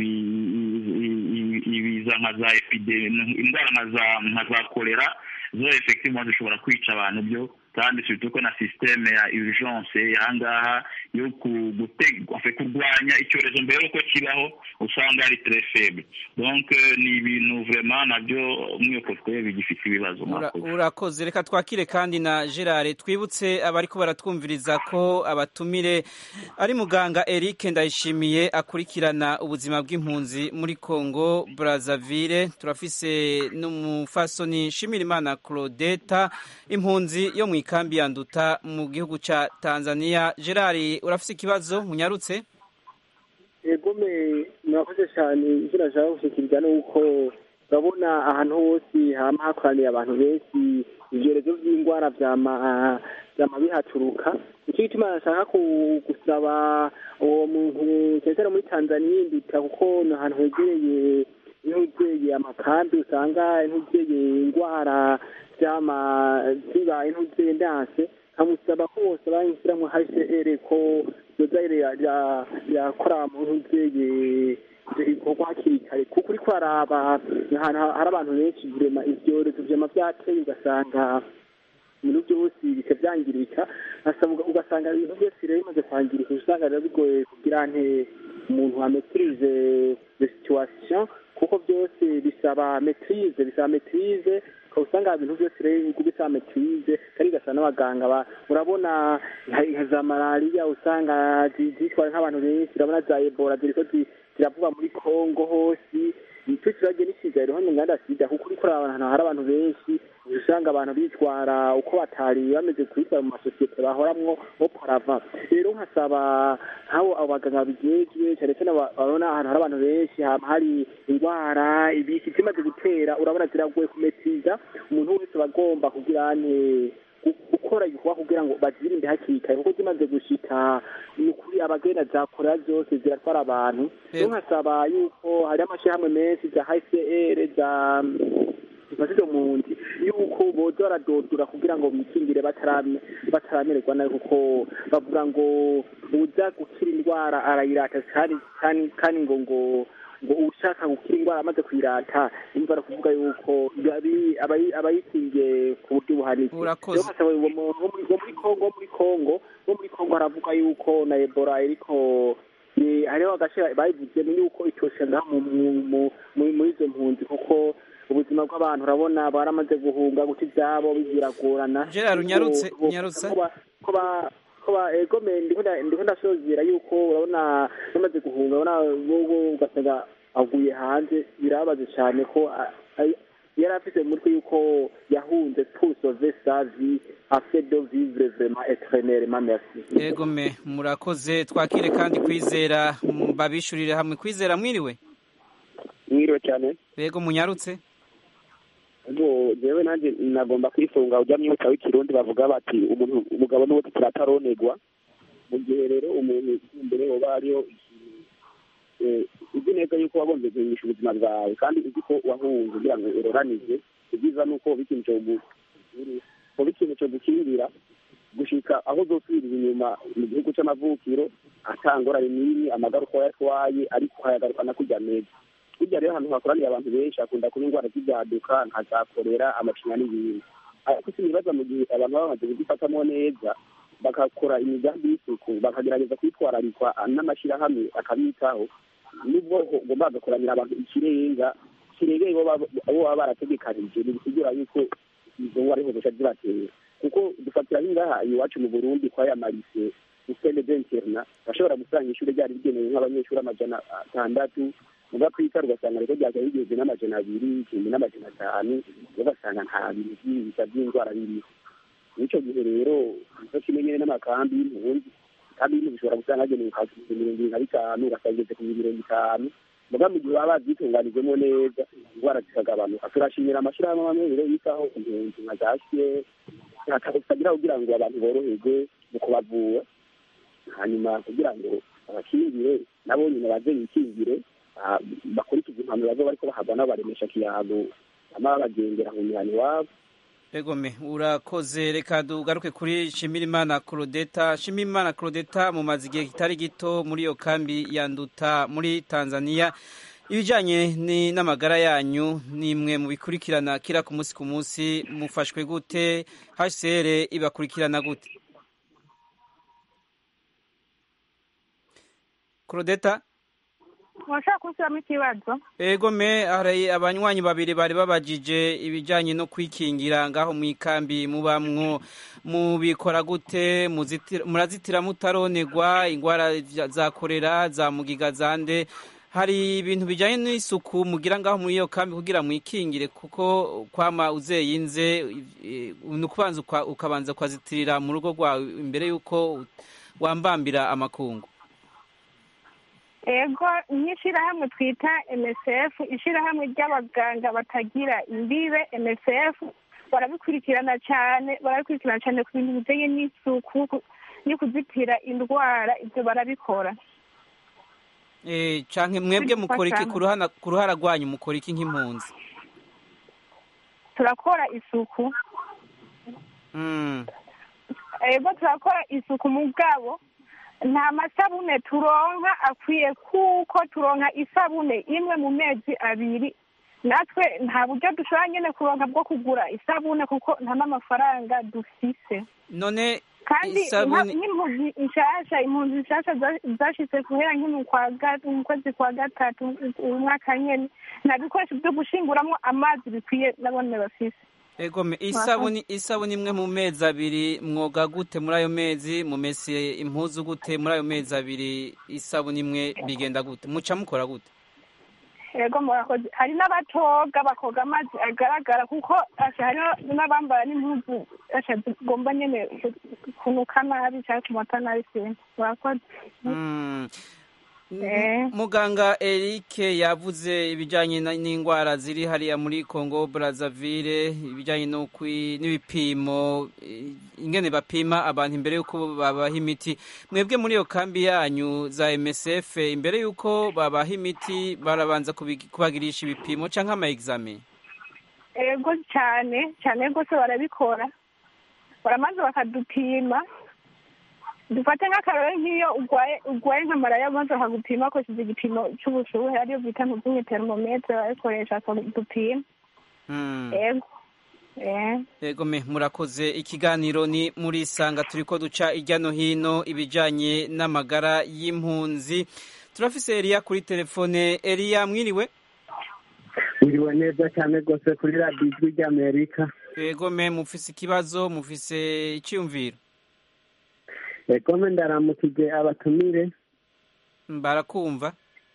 ibiza nka za epidemi indwara nka za kolera zo effectivement zishobora kwica abantu byo kandi surtout ko na systeme ya urgence ahangaha yo kurwanya icyorezo mbere yuko kibaho usanga ari très faible donc ni ibintu vraiment nabyo umwiyokote bigifite ibibazo urakoze reka twakire kandi na gerard twibutse abari ko baratwumviriza ko abatumire ari muganga eric ndayishimiye akurikirana ubuzima bw'impunzi muri congo brazzaville turafise n'umufasoni nshimirimana claudeta impunzi yo mu ikambi ya nduta mu gihugu cya tanzania gerard urafite ikibazo munyarutse egome murakoze cyane icyo nashaka gushyikiriza ni uko urabona ahantu hose haba hakoraniye abantu benshi ibyorezo by'indwara byama bihaturuka nicyo gituma nashaka gusaba uwo muntu cyane muri tanzania induta kuko ni ahantu hegereye intugeye amakambi usanga intugeye indwara zama ziba intugeye ndanse nkamusaba ko bose bayishyiramo hcr ko yoza yakora mu ntugeye ibikorwa hakiri kare kuko uri kwaraba ahantu hari abantu benshi virema ibyorezo vyama vyateye ugasanga ibintu byose bica byangirika ugasanga ibintu byose rero bimaze kwangirika usanga rero bigoye kugira nte umuntu ametirize de situation kuko byose bisaba metirize bisaba metirize usanga ibintu byose rero bisaba metirize kandi gasa n'abaganga urabona nka za malariya usanga zitwara nk'abantu benshi urabona za ebola ziriko ziravuga muri kongo hose icyo kibazo n'ikigari hano nganda sida kuko uriko ahantu hari abantu benshi usanga abantu bitwara uko batari bameze kubitwara mu masosiyete bahoramwo boporava rero nkasaba nk'abo abo baganga babijejwe cyane cyane babona ahantu hari abantu benshi hama hari indwara ibiki zimaze gutera urabona ziragoye kumetiza umuntu wese aba agomba kugira ane gukora igikorwa kugira ngo bazirinde hakiri kare kuko zimaze gushika ni ukuri abagenda zakora zose ziratwara abantu rero nkasaba yuko hari amashyirahamwe menshi za hcr za zifashije impunzi yuko boza baradodora kugira ngo bikingire bataramererwa nabi kuko bavuga ngo uza gukira indwara arayirata kandi ngo ngo ngo ushaka gukira indwara amaze kuyirata imva ari kuvuga yuko abayikingiye ku buryo buhanitse rero nkasaba wo muri kongo muri kongo wo muri kongo haravuga yuko na ebola iriko hariho agace bayivuze ni yuko itoshe ngaha muri izo mpunzi kuko ubuzima bw'abantu urabona baramaze guhunga guca ibyabo biragorana gerard unyarutse unyarutse ko ba egome ndiko ndasozera yuko urabona bamaze guhunga urabona bobo ugasanga aguye hanze birababaje cyane ko yari afite mu mutwe yuko yahunze pour sauver sa vie afin de vivre vraiment éternellement merci egome murakoze twakire kandi kwizera babishurire hamwe kwizera mwiriwe mwiriwe cyane yego munyarutse ubwo jewe nanjye nagomba kwifunga ujya mwuka w'ikirundi bavuga bati umuntu umugabo n'uwo turataronegwa mu gihe rero umuntu imbere hoba hariho uzi neza yuko wagombye guhimisha ubuzima bwawe kandi uzi ko wahunze kugira ngo uroranije ibyiza ni uko ikintu cyo ikintu cyo gukingira gushika aho uzosubirira inyuma mu gihugu cy'amavukiro atangorane n'imwe amagaruka yatwaye ariko ukayagarukana kujya neza burya rero ahantu hakoraniye abantu benshi hakunda kuba indwara z'ibyaduka nka za korera amacinya n'ibindi ariko sinibaza mu gihe abantu baba bamaze kuzifatamo neza bagakora imigambi y'isuku bakagerageza kwitwararikwa n'amashyirahamwe akabitaho nubwo ugomba bagakoranira abantu ikirenga kiregeye abo baba barategekanije ntibisigira yuko izo ngwara ariho zica zibatera kuko dufatira nk'ingaha iwacu mu burundi kwa ya marise usene denterna bashobora gusanga ishuri ryari rigenewe nk'abanyeshuri amajana atandatu muga kwita ugasanga rero ryaje rigeze n'amajana abiri igihumbi n'amajana atanu ugasanga nta bintu by'ibisa by'indwara biriho n'icyo gihe rero nicyo kimwe nyine n'amakambi y'impunzi kandi ibintu bishobora gusanga hagenewe kwakira mirongo irindwi na bitanu ugasanga igeze ku mirongo itanu muga mu gihe baba babyitunganijemo neza indwara zikagabanuka turashimira amashyirahamwe amwe rero yitaho impunzi nka za siye akagira kugira ngo abantu boroherwe mu kubavura hanyuma kugira ngo abakingire nabo nyine baze bikingire bakurikiza impanuro bazo bariko bahabwa n'abaremesha kiyago ama babagendera mu mihana iwabo egome urakoze reka dugaruke kuri shimirimana claudeta shimirimana claudeta mumaze igihe kitari gito muri iyo kambi ya nduta muri tanzania ibijyanye n'amagara yanyu ni imwe mu bikurikirana kira ku munsi ku munsi mufashwe gute hcr ibakurikirana gute claudeta washaka gushyiramo ikibazo ego me hari abanywanyi babiri bari babajije ibijyanye no kwikingira ngaho mu ikambi mubamwo mubikora gute murazitira mutaronegwa indwara za korera za mugiga zande hari ibintu bijyanye n'isuku mugira ngaho muri iyo kambi kugira mwikingire kuko kwama uzeyinze ni ukubanza ukabanza ukazitirira mu rugo rwawe imbere y'uko wambambira amakungu ego nk'ishyirahamwe twita msf ishyirahamwe ry'abaganga batagira imbibe msf barabikurikirana cyane barabikurikirana cyane ku bintu bijyanye n'isuku no kuzitira indwara ibyo barabikora cyane mwebwe mukora iki ku ruhara rwanyu mukora iki nk'impunzi turakora isuku ego turakora isuku mu bwabo nta masabune turonka akwiye kuko turonka isabune imwe mu mezi abiri natwe nta buryo dushobora nyine kuronka bwo kugura isabune kuko nta n'amafaranga dufise none kandi isabune nk'impunzi nshasha impunzi nshasha zashitse guhera nk'imu mu kwezi kwa gatatu umwaka nyene nta bikoresho byo gushinguramwo amazi bikwiye nabone bafise egome isabuni isabuni imwe mu mezi abiri mwoga gute muri ayo mezi mumese impuzu gute muri ayo mezi abiri isabuni imwe bigenda gute muca mukora gute ego murakoze hari n'abatoga bakoga amazi agaragara kuko hariho n'abambara n'impuzu zigomba nyene kunuka nabi cyangwa kumata nabi sinzi murakoze muganga Eric yavuze ibijyanye n'indwara ziri hariya muri Congo Brazzaville ibijyanye n'ibipimo ingene bapima abantu imbere y'uko babaha imiti mwebwe muri iyo kambi yanyu za MSF imbere y'uko babaha imiti barabanza kubagirisha ibipimo cyangwa ama examen ego cyane cyane rwose barabikora baramaze bakadupima dufate nk'akarore nk'iyo urwaye urwaye nka malariya maze bakagupima bakoresheje igipimo cy'ubushuhe ariyo bita ntuzumwe termometre barabikoresha bakadupima ego ego me murakoze ikiganiro ni muri sanga turi ko duca irya no hino ibijyanye n'amagara y'impunzi turafise Eliya kuri telefone Eliya mwiriwe mwiriwe neza cyane rwose kuri radiyo ijwi ry'amerika ego me mufise ikibazo mufise icyiyumviro egome ndaramukije abatumire barakumva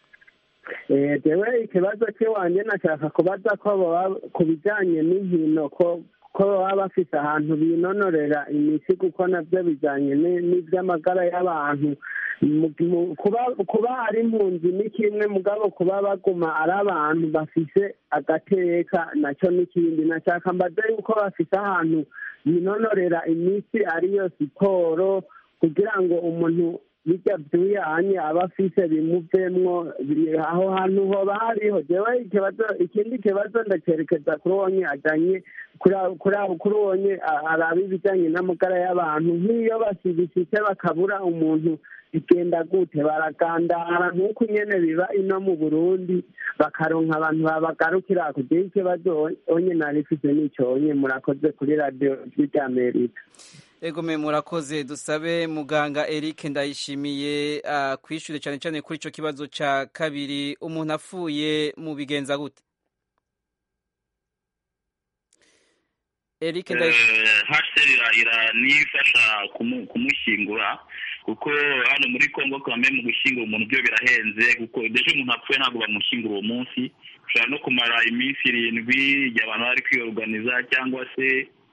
jewe ikibazo cy'iwanjye nashaka kubaza ko ku bijyanye n'inkino ko ko baba bafite ahantu binonorera imitsi kuko nabyo bijyanye n'iby'amagara y'abantu kuba ari impunzi ni kimwe mugabo kuba baguma ari abantu bafise agateka nacyo n'ikindi nashaka mbaze yuko bafite ahantu binonorera imitsi ariyo siporo kugira ngo umuntu bijya byuyanye aba afise bimuvemwo aho hantu hoba hariho jewe ikibazo ikindi kibazo ndacerekeza kuri wonye ajanye kuri wonye araba ibijanye n'amagara y'abantu nk'iyo basibishitse bakabura umuntu bigenda gute baragandara nk'uko nyene biba ino mu burundi bakaronka abantu babagarukira kugira ikibazo onye narifise n'ico onye murakoze kuri radiyo ry'amerika ego me murakoze dusabe muganga Eric ndayishimiye uh, kwishyure cyane cyane kuri icyo kibazo cya kabiri umuntu apfuye mu bigenza gute Eric ndayishimiye nifasha kumushyingura kuko hano muri Congo kame mu gushyingura umuntu byo birahenze kuko deje umuntu apfuye ntabwo bamushyingura uwo munsi ushobora no kumara iminsi irindwi igihe abantu bari kwiyoruganiza cyangwa se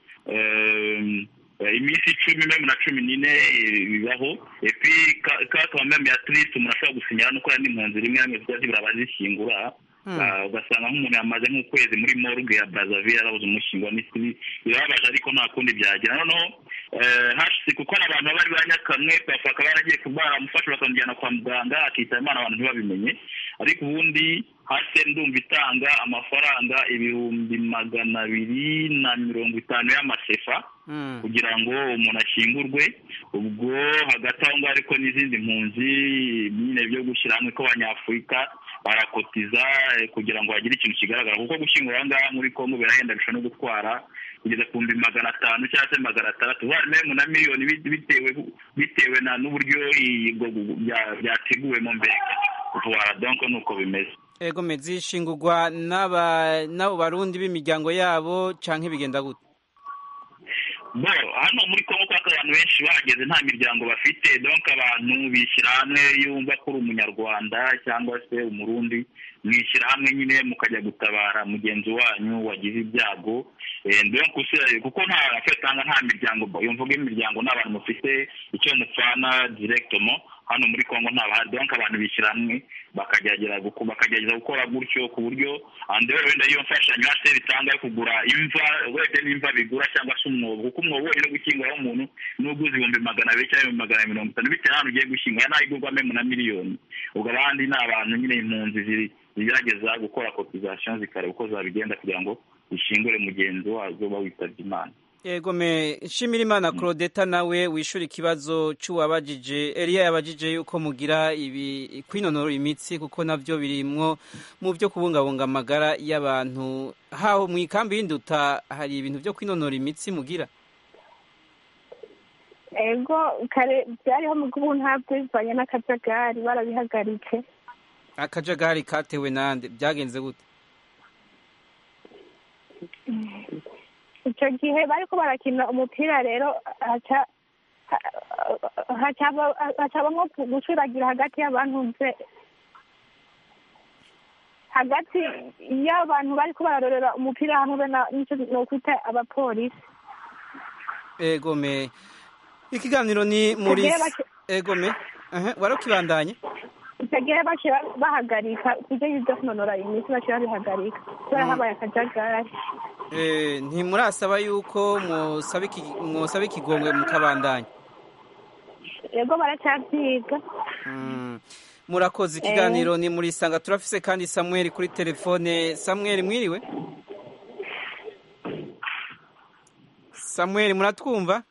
iminsi icumi meme na cumi n'ine bibaho epi kakaba meme ya tirisite umuntu ashobora gusinyira nuko hari n'impunzi rimwe na rimwe ziba zibura abazishyingura ugasanga nk'umuntu yamaze nk'ukwezi muri morgue ya Brazzaville arabuze umushyingura birababaje ariko nta kundi byagira noneho hashyize kuko n'abantu baba bari banyakamwe bakaba baragiye baramufasha bakamujyana kwa muganga akitaba imana abantu ntibabimenye ariko ubundi hasi ndumva itanga amafaranga ibihumbi magana abiri na mirongo itanu y'amasefa kugira ngo umuntu ashyingurwe ubwo hagati aho ngaho ariko n'izindi mpunzi nyine byo gushyira hamwe ko abanyafurika barakotiza kugira ngo hagire ikintu kigaragara kuko gushyingura aha ngaha muri kongo birahenda bishobora no gutwara kugeza ku bihumbi magana atanu cyangwa se magana atandatu memu na miliyoni bitewe bitewe na n'uburyo byateguwemo mbere vuba donko ni uko bimeze ego zishingurwa n'abo barundi b'imiryango yabo cyangwa bigenda gute bo hano muri kongo kuko abantu benshi bahageze nta miryango bafite donko abantu bishyira hamwe yumva ko uri umunyarwanda cyangwa se umurundi mwishyira hamwe nyine mukajya gutabara mugenzi wanyu wagize ibyago kuko nta afetanga nta miryango iyo mvuga imiryango ni abantu mufite icyo mupfana direkitomo hano muri kongo ntabahari donko abantu bishyira hamwe bakagerageza gukora gutyo ku buryo rero wenda iyo mfashanyo hasi bitanga yo kugura imva wenda n'imva bigura cyangwa se umwobo kuko umwobo wonyine gukinguraho umuntu n'uguze ibihumbi magana abiri cyangwa ibihumbi magana mirongo itanu bitewe n'ahantu ugiye gushyingura naho igurwamo na miliyoni ubwo abandi ni abantu nyine impunzi zigerageza gukora kotizasiyo zikareba uko zabigenda kugira ngo zishingure mugenzi wazo uba witabye imana yego me nshimira imana claudeta nawe wishura ikibazo cy'uwabajije eliya yabajije yuko mugira ibi kwinonora imitsi kuko nabyo birimwo mu byo kubungabunga amagara y'abantu haho mu ikambi y'induta hari ibintu byo kwinonora imitsi mugira ego kare byariho mu bw'ubu ntabwo bivanye n'akajagari barabihagaritse akajagari katewe nande byagenze gute icyo gihe bariko barakina umupira rero haca hacabamwo gucuragira hagati y'abantu nze hagati y'abantu bariko bararorera umupira hamwe n'icyo nokwita abapolisi egome ikiganiro ni muri egome warukibandanye icyo gihe baciye bahagarika ibyo byo kunonora imitsi baciye babihagarika kubera habaye akajagari ntimurasaba yuko mwosaba ikigongwe mukabandanya yego baracyabyiga murakoze ikiganiro ni muri sanga turafise kandi samuel kuri telefone samuel mwiriwe samuel muratwumva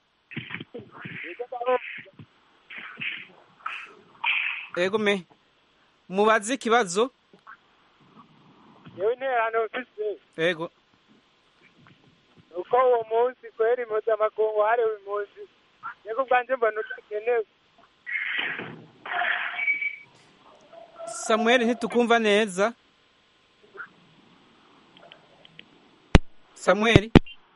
ego me mubaze ikibazo yewe interano mfise ego uko uwo munsi kwera impuzamakungu hariwe impunzi yego ubwanje mbona udakenewe samuel ntitukumva neza samuel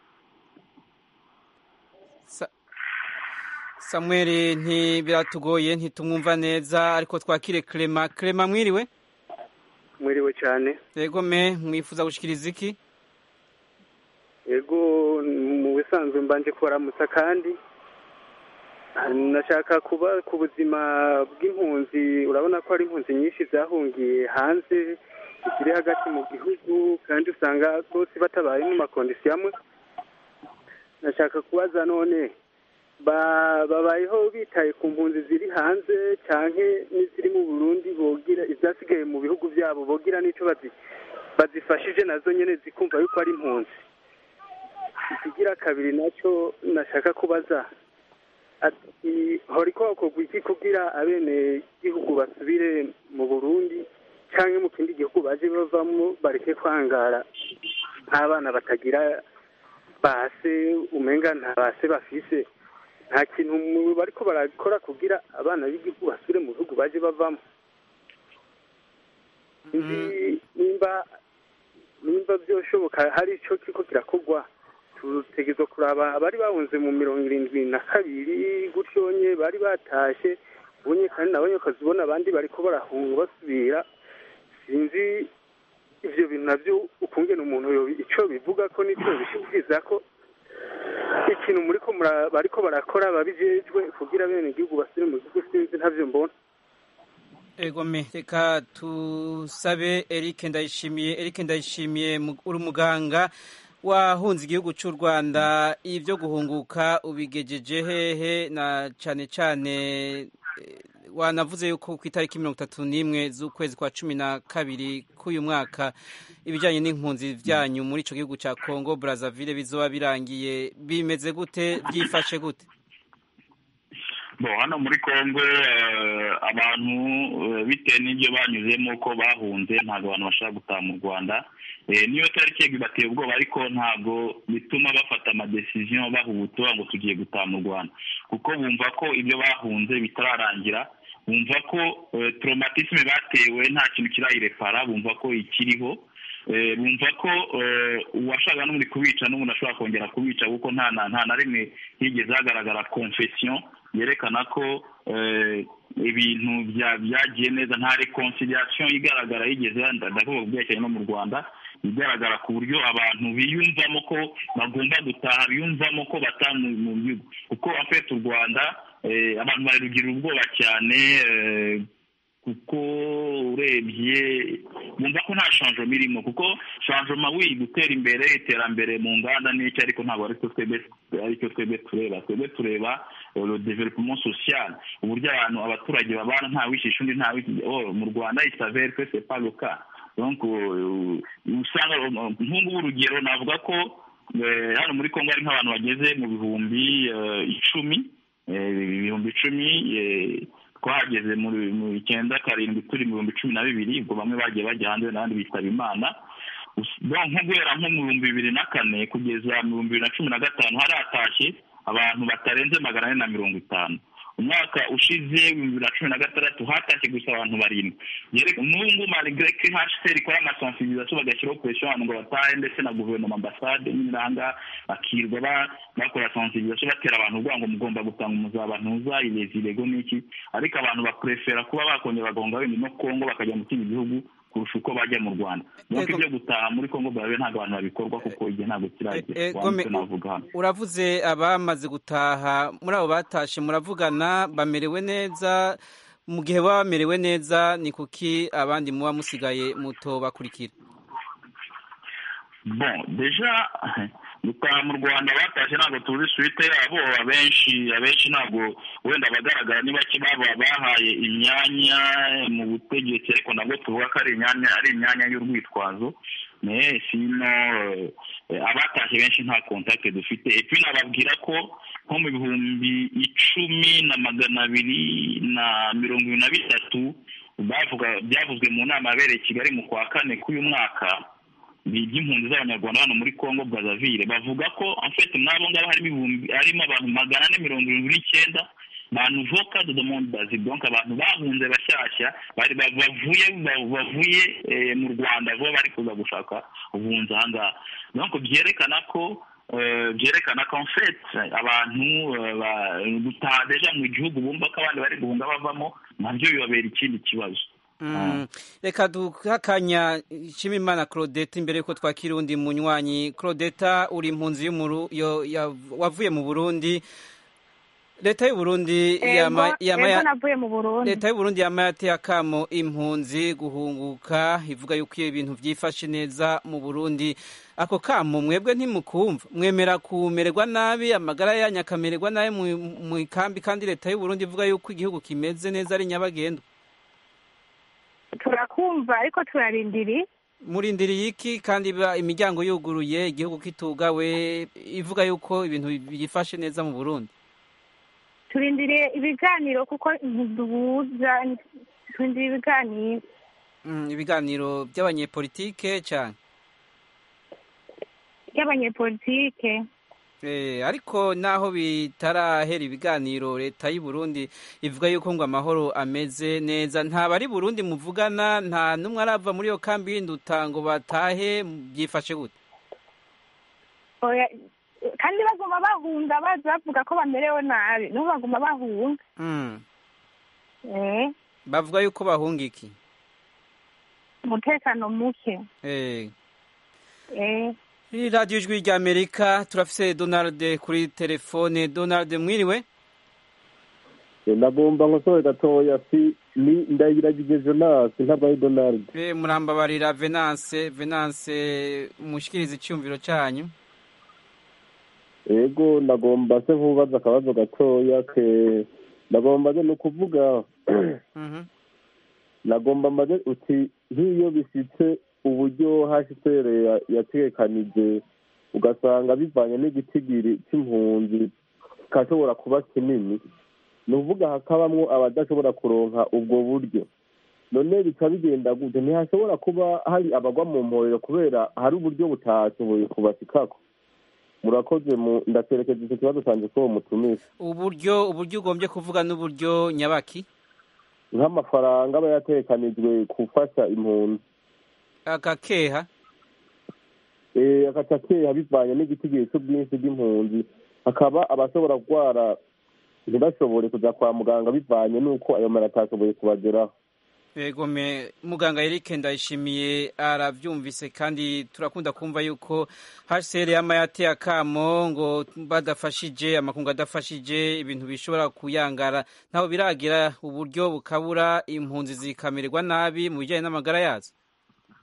samuel ntibiratugoye ntitumwumva neza ariko twakire clema clema mwiriwe mwiriwe cyane yego me mwifuza gushikiriza iki yego mu bisanzwe mbanje kubaramutsa kandi nashaka kuba ku buzima bw'impunzi urabona ko hari impunzi nyinshi zahungiye hanze zikiri hagati mu gihugu kandi usanga bose batabaye mu makondisiyo amwe nashaka kubaza none babayeho bitaye ku mpunzi ziri hanze cyangwa n'iziri mu burundi bogira izasigaye mu bihugu byabo bogira n'icyo bazifashije nazo nyine zikumva yuko ari impunzi ikigira kabiri nacyo nashaka kubaza ati hori ko hakorwa iki kugira abene gihugu basubire mu burundi cyangwa mu kindi gihugu baje bavamo bareke kwangara nk'abana batagira base umenga nta base bafise nta kintu bariko barakora kugira abana b'igihugu basubire mu bihugu baje bavamo nimba nimba byoshoboka hari icyo kiko kirakorwa tutegerezwa kuraba abari bahunze mu mirongo irindwi na kabiri gutyo nye bari batashe ubonye kandi nabonye ukazibona abandi bariko barahunga basubira sinzi ivyo bintu navyo ukungena umuntu ico bivuga ko nico bishikiriza ko ikintu muriko bariko barakora babijejwe kugira bene igihugu basubire mu gihugu sinzi ntavyo mbona egome reka tusabe eric ndayishimiye eric ndayishimiye uri umuganga wahunze igihugu cy'u rwanda ibyo guhunguka ubigejeje hehe na cyane cyane wanavuze yuko ku itariki mirongo itatu n'imwe z'ukwezi kwa cumi na kabiri k'uyu mwaka ibijyanye n'impunzi byanyu muri icyo gihugu cya congo brazzaville bizoba birangiye bimeze gute byifashe gute bo hano muri congo abantu bitewe n'ibyo banyuzemo ko bahunze ntabwo abantu bashaka gutaha mu rwanda niyo tariki bateye ubwoba ariko ntabwo bituma bafata amadesiziyo bahubutura ngo tugiye gutaha mu rwanda kuko bumva ko ibyo bahunze bitararangira bumva ko traumatisme batewe nta kintu kirayirepara bumva ko ikiriho bumva ko uwashaka n'ubundi kubica n'ubundi ashobora kongera kubica kuko nta na rimwe higeze hagaragara confession yerekana ko ibintu byagiye neza nta reconciliation igaragara yigeze ndavuga ku byerekeranye no mu rwanda igaragara ku buryo abantu biyumvamo ko bagomba gutaha biyumvamo ko bataha mu gihugu kuko afite u rwanda abantu barugirira ubwoba cyane kuko urebye bumva ko nta shanjoma irimo kuko shanjoma wi gutera imbere iterambere mu nganda n'icyo ariko ntabwo aricyo twebwe aricyo twebwe tureba twebwe tureba le developement social uburyo abantu abaturage babana nta wishisha undi nta mu rwanda isavere que c'est pas le cas donc usanga nk'ubu urugero navuga ko hano muri kongo hari nk'abantu bageze mu bihumbi icumi ibihumbi icumi twahageze mu icyenda karindwi turi mu bihumbi cumi na bibiri ubwo bamwe bagiye bajya hanze n'abandi bitaba imana nko guhera nko mu bihumbi bibiri na kane kugeza mu bihumbi bibiri na cumi na gatanu hari hatashye abantu batarenze magana ane na mirongo itanu umwaka ushize ibihumbi bibiri na cumi na gatandatu hatashye gusa abantu barindwi n'ubu ngubu malgré que hcr ikora amasensibilisation bagashyiraho presiyo abantu ngo batahe ndetse na guverinoma ambasade n'iranga bakirwa bakora sensibilisation batera abantu ubwoba ngo mugomba gutanga umuzabantuza irezirego n'iki ariko abantu baprefera kuba bakongera bagahunga wenda no kongo bakajya mu kindi gihugu kurusha uko bajya mu rwanda nuko ibyo gutaha muri kongo bwawe ntabwo abantu babikorwa kuko igihe ntabwo kiragera navuga hano uravuze abamaze gutaha muri abo batashe muravugana bamerewe neza mu gihe baba bamerewe neza ni kuki abandi muba musigaye muto bakurikira bon deja gutaha mu rwanda batashye ntabwo tuzi suite yabo abenshi abenshi ntabwo wenda abagaragara ni bake baba bahaye imyanya mu butegetsi ariko nabwo tuvuga ko ari imyanya ari imyanya y'urwitwazo sino abatashye benshi nta kontakte dufite epi nababwira ko nko mu bihumbi icumi na magana abiri na mirongo ibiri na bitatu byavuzwe mu nama yabereye i kigali mu kwa kane k'uyu mwaka by'impunzi z'abanyarwanda hano muri congo brazaville bavuga ko afite n'abo ngabo harimo harimo abantu magana ane mirongo irindwi n'icyenda ba nouveau cadre de monde basique donc abantu bahunze bashyashya bari bavuye bavuye mu rwanda vuba bari kuza gushaka ubuhunzi aha ngaha donc byerekana ko byerekana ko fait abantu gutaha deja mu gihugu bumva ko abandi bari guhunga bavamo nabyo bibabera ikindi kibazo reka duhakanya nshimimana claudette imbere y'uko twakira undi munywanyi claudette uri impunzi wavuye mu burundi leta y'uburundi leta y'uburundi yama yateye akamo impunzi guhunguka ivuga yuko iyo ibintu byifashe neza mu burundi ako kamo mwebwe ntimukumva mwemera kumererwa nabi amagara yanyu akamererwa nabi mu ikambi kandi leta y'uburundi ivuga yuko igihugu kimeze neza ari nyabagendwa turakumva ariko turarindiri murindiriye iki kandi imiryango yuguruye igihugu kitugawe ivuga yuko ibintu byifashe neza mu burundi turindiriye ibiganiro kuko duhuza turindiriye ibiganiro ibiganiro by'abanyepolitike cyane by'abanyepolitike ariko naho bitarahera ibiganiro leta y'u Burundi ivuga yuko ngo amahoro ameze neza nta bari Burundi muvugana nta n'umwe arava muri iyo kambi y'induta ngo batahe byifashe gute kandi baguma bahunga baza bavuga ko bamerewe nabi nibo baguma bahunga bavuga yuko bahunga iki umutekano muke iri radiyo ijwi ry'amerika turafise donald kuri telefone donald mwiriwe nagomba nkosore gatoya si ni ndayiragije jonasi ntabwo ari donald murambabarira venance venance mushikiriza icyumviro cyanyu yego nagomba se nkubaza akabazo gatoya ke nagomba ni ukuvuga nagomba mbaze uti nk'iyo bishyitse uburyo hcr yatekanije ugasanga bivanye n'igitigiri cy'impunzi kashobora kuba kinini ni ukuvuga hakabamwo abadashobora kuronka ubwo buryo none bica bigenda gute ntihashobora kuba hari abagwa mu mporero kubera hari uburyo butashoboye kubashikako murakoze mu ndaterekeza icyo kibazo cyanjye ko mutumisha uburyo uburyo ugombye kuvuga n'uburyo nyabaki nk'amafaranga aba yatekanijwe gufasha impunzi agakeha eh agaca keha bivanye n'igitigiri cy'ubwinshi bw'impunzi hakaba abashobora kurwara ntibashobore kuja kwa muganga bivanye n'uko ayo mara atashoboye kubageraho Ego me muganga Eric ndayishimiye aravyumvise kandi turakunda kumva yuko HCR yama yateye akamo ngo badafashije amakungu adafashije ibintu bishobora kuyangara ntaho biragira uburyo bukabura impunzi zikamererwa nabi mu bijyanye n'amagara yazo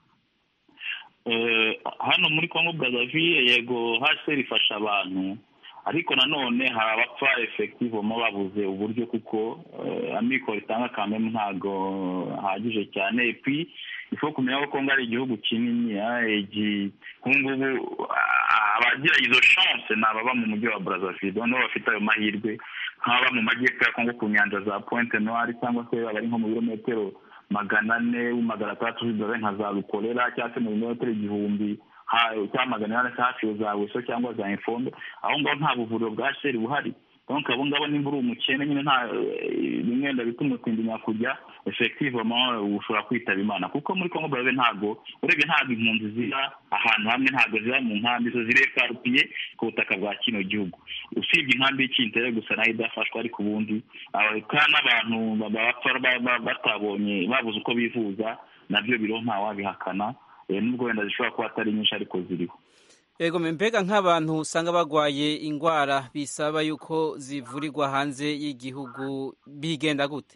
hano muri congo brazzaville yego hcr ifasha abantu ariko nanone hari abapfa efektivemo babuze uburyo kuko amikoro itanga kamemu ntabwo ahagije cyane epi ifo kumenya ko kongo ari igihugu kinini ubu ngubu abagira izo chance ni ababa mu mujyi wa brazzaville noneho bafite ayo mahirwe nk'ababa mu majyepfo ya kongo ku nyanja za pointe noire cyangwa se abari nko mu birometero magana ane magana atandatu z'idore nka za rukorera cyangwa se mu birometero igihumbi cyangwa magana inani hafi za weso cyangwa za infombe aho ngaho nta buvuriro bwa sheri buhari donc abo ngabo nimba uri umukene nyine nta bimwenda bituma utinya kujya effectivement ushobora kwitaba imana kuko muri congo brazzaville ntabwo urebye ntabwo impunzi ziba ahantu hamwe ntabwo ziba mu nkambi zo zireparupiye ku butaka bwa kino gihugu usibye inkambi y'ikintere gusa nayo idafashwa ariko ubundi kandi n'abantu bapfa batabonye babuze uko bivuza nabyo biriho ntawabihakana nubwo wenda zishobora kuba atari nyinshi ariko ziriho yego mbega nk'abantu usanga barwaye indwara bisaba yuko zivurirwa hanze y'igihugu bigenda gute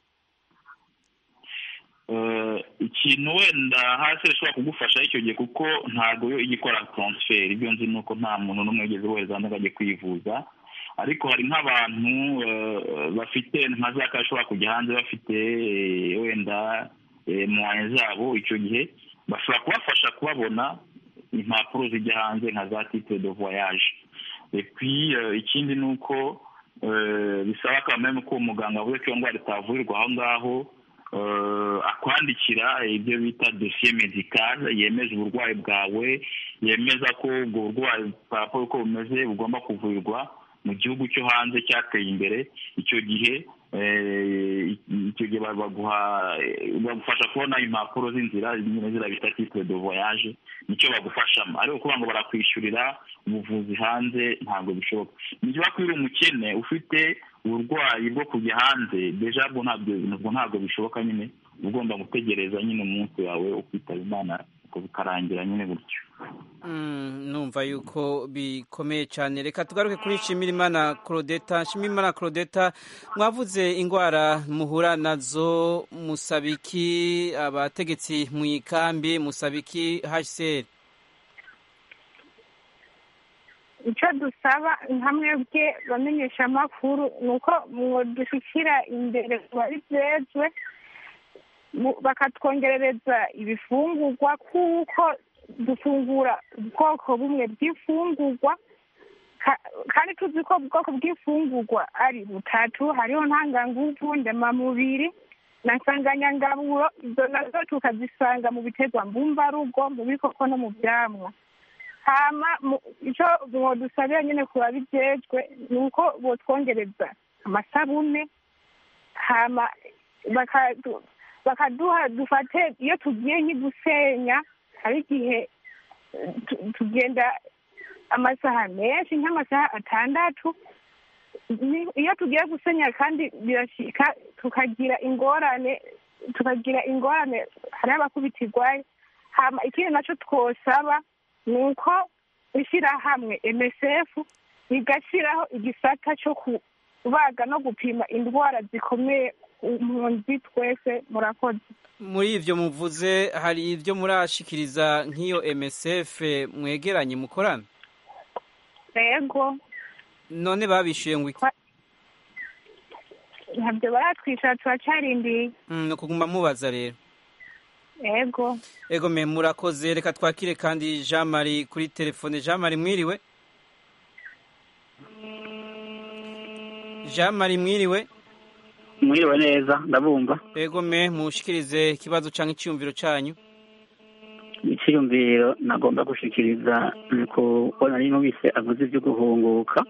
ikintu wenda hasi ishobora kugufasha icyo gihe kuko ntabwo yo ijya ikora taransiferi ibyo nzi ni uko nta muntu n'umwe wigeze wohereza hanze ngo ajye kwivuza ariko hari nk'abantu bafite nka za kare bashobora kujya hanze bafite wenda muwaye zabo icyo gihe bashobora kubafasha kubabona impapuro zijya hanze nka za titre de voyage epi ikindi ni uko bisaba kameme ko umuganga avuze ko iyo ndwara itavurirwa aho ngaho akwandikira ibyo bita dosiye medicale yemeza uburwayi bwawe yemeza ko ubwo burwayi paraporo uko bumeze bugomba kuvurirwa mu gihugu cyo hanze cyateye imbere icyo gihe icyo gihe baguha bagufasha kubona impapuro z'inzira nyine ziriya bita titre de voyage nicyo bagufashamo ariko kuvuga ngo barakwishyurira ubuvuzi hanze ntabwo bishoboka niba ko uri umukene ufite uburwayi bwo kujya hanze deja bwo ntabwo ntabwo bishoboka nyine ugomba gutegereza nyine umunsi wawe ukitaba imana bikarangira nyine gutyo numva yuko bikomeye cyane reka tugaruke kuri Nshimirimana Claudeta Nshimirimana Claudeta mwavuze indwara muhura nazo musabiki abategetsi mu ikambi musabiki HCR icyo dusaba hamwe bwe bamenyesha amakuru ni uko dushyikira imbere bari byezwe bakatwongerereza ibifungurwa kuko dufungura ubwoko bumwe bw'ifungurwa kandi tuzi ko ubwoko bw'ifungurwa ari butatu hariho ntanganguvu ndemamubiri na nsanganyangaburo izo nazo tukazisanga mu biterwa mbumbarugo mu bikoko no mu byamwa hama icyo dusabira nyine ku babijejwe ni uko botwongereza amasabune hama bakaduha dufate iyo tugiye nk'igusenya hari igihe tugenda amasaha menshi nk'amasaha atandatu iyo tugiye gusenya kandi birashyika tukagira ingorane tukagira ingorane hari abakubitirwaye hama ikindi nacyo twosaba ni uko ishyirahamwe msf rigashyiraho igisata cyo kubaga no gupima indwara zikomeye impunzi twese murakoze muri ibyo muvuze hari ibyo murashikiriza nk'iyo msf mwegeranye mukorana yego none babishyuye ngo iki ntabyo baratwishyura turacyarindiye ni ukuguma mubaza rero yego yego me murakoze reka twakire kandi jean marie kuri telefone jean marie mwiriwe jean marie mwiriwe mwiriwe neza ndabumva yego me mushikirize ikibazo cyangwa icyiyumviro cyanyu icyiyumviro nagomba gushikiriza ni kubona niba wese avuze ibyo guhunguka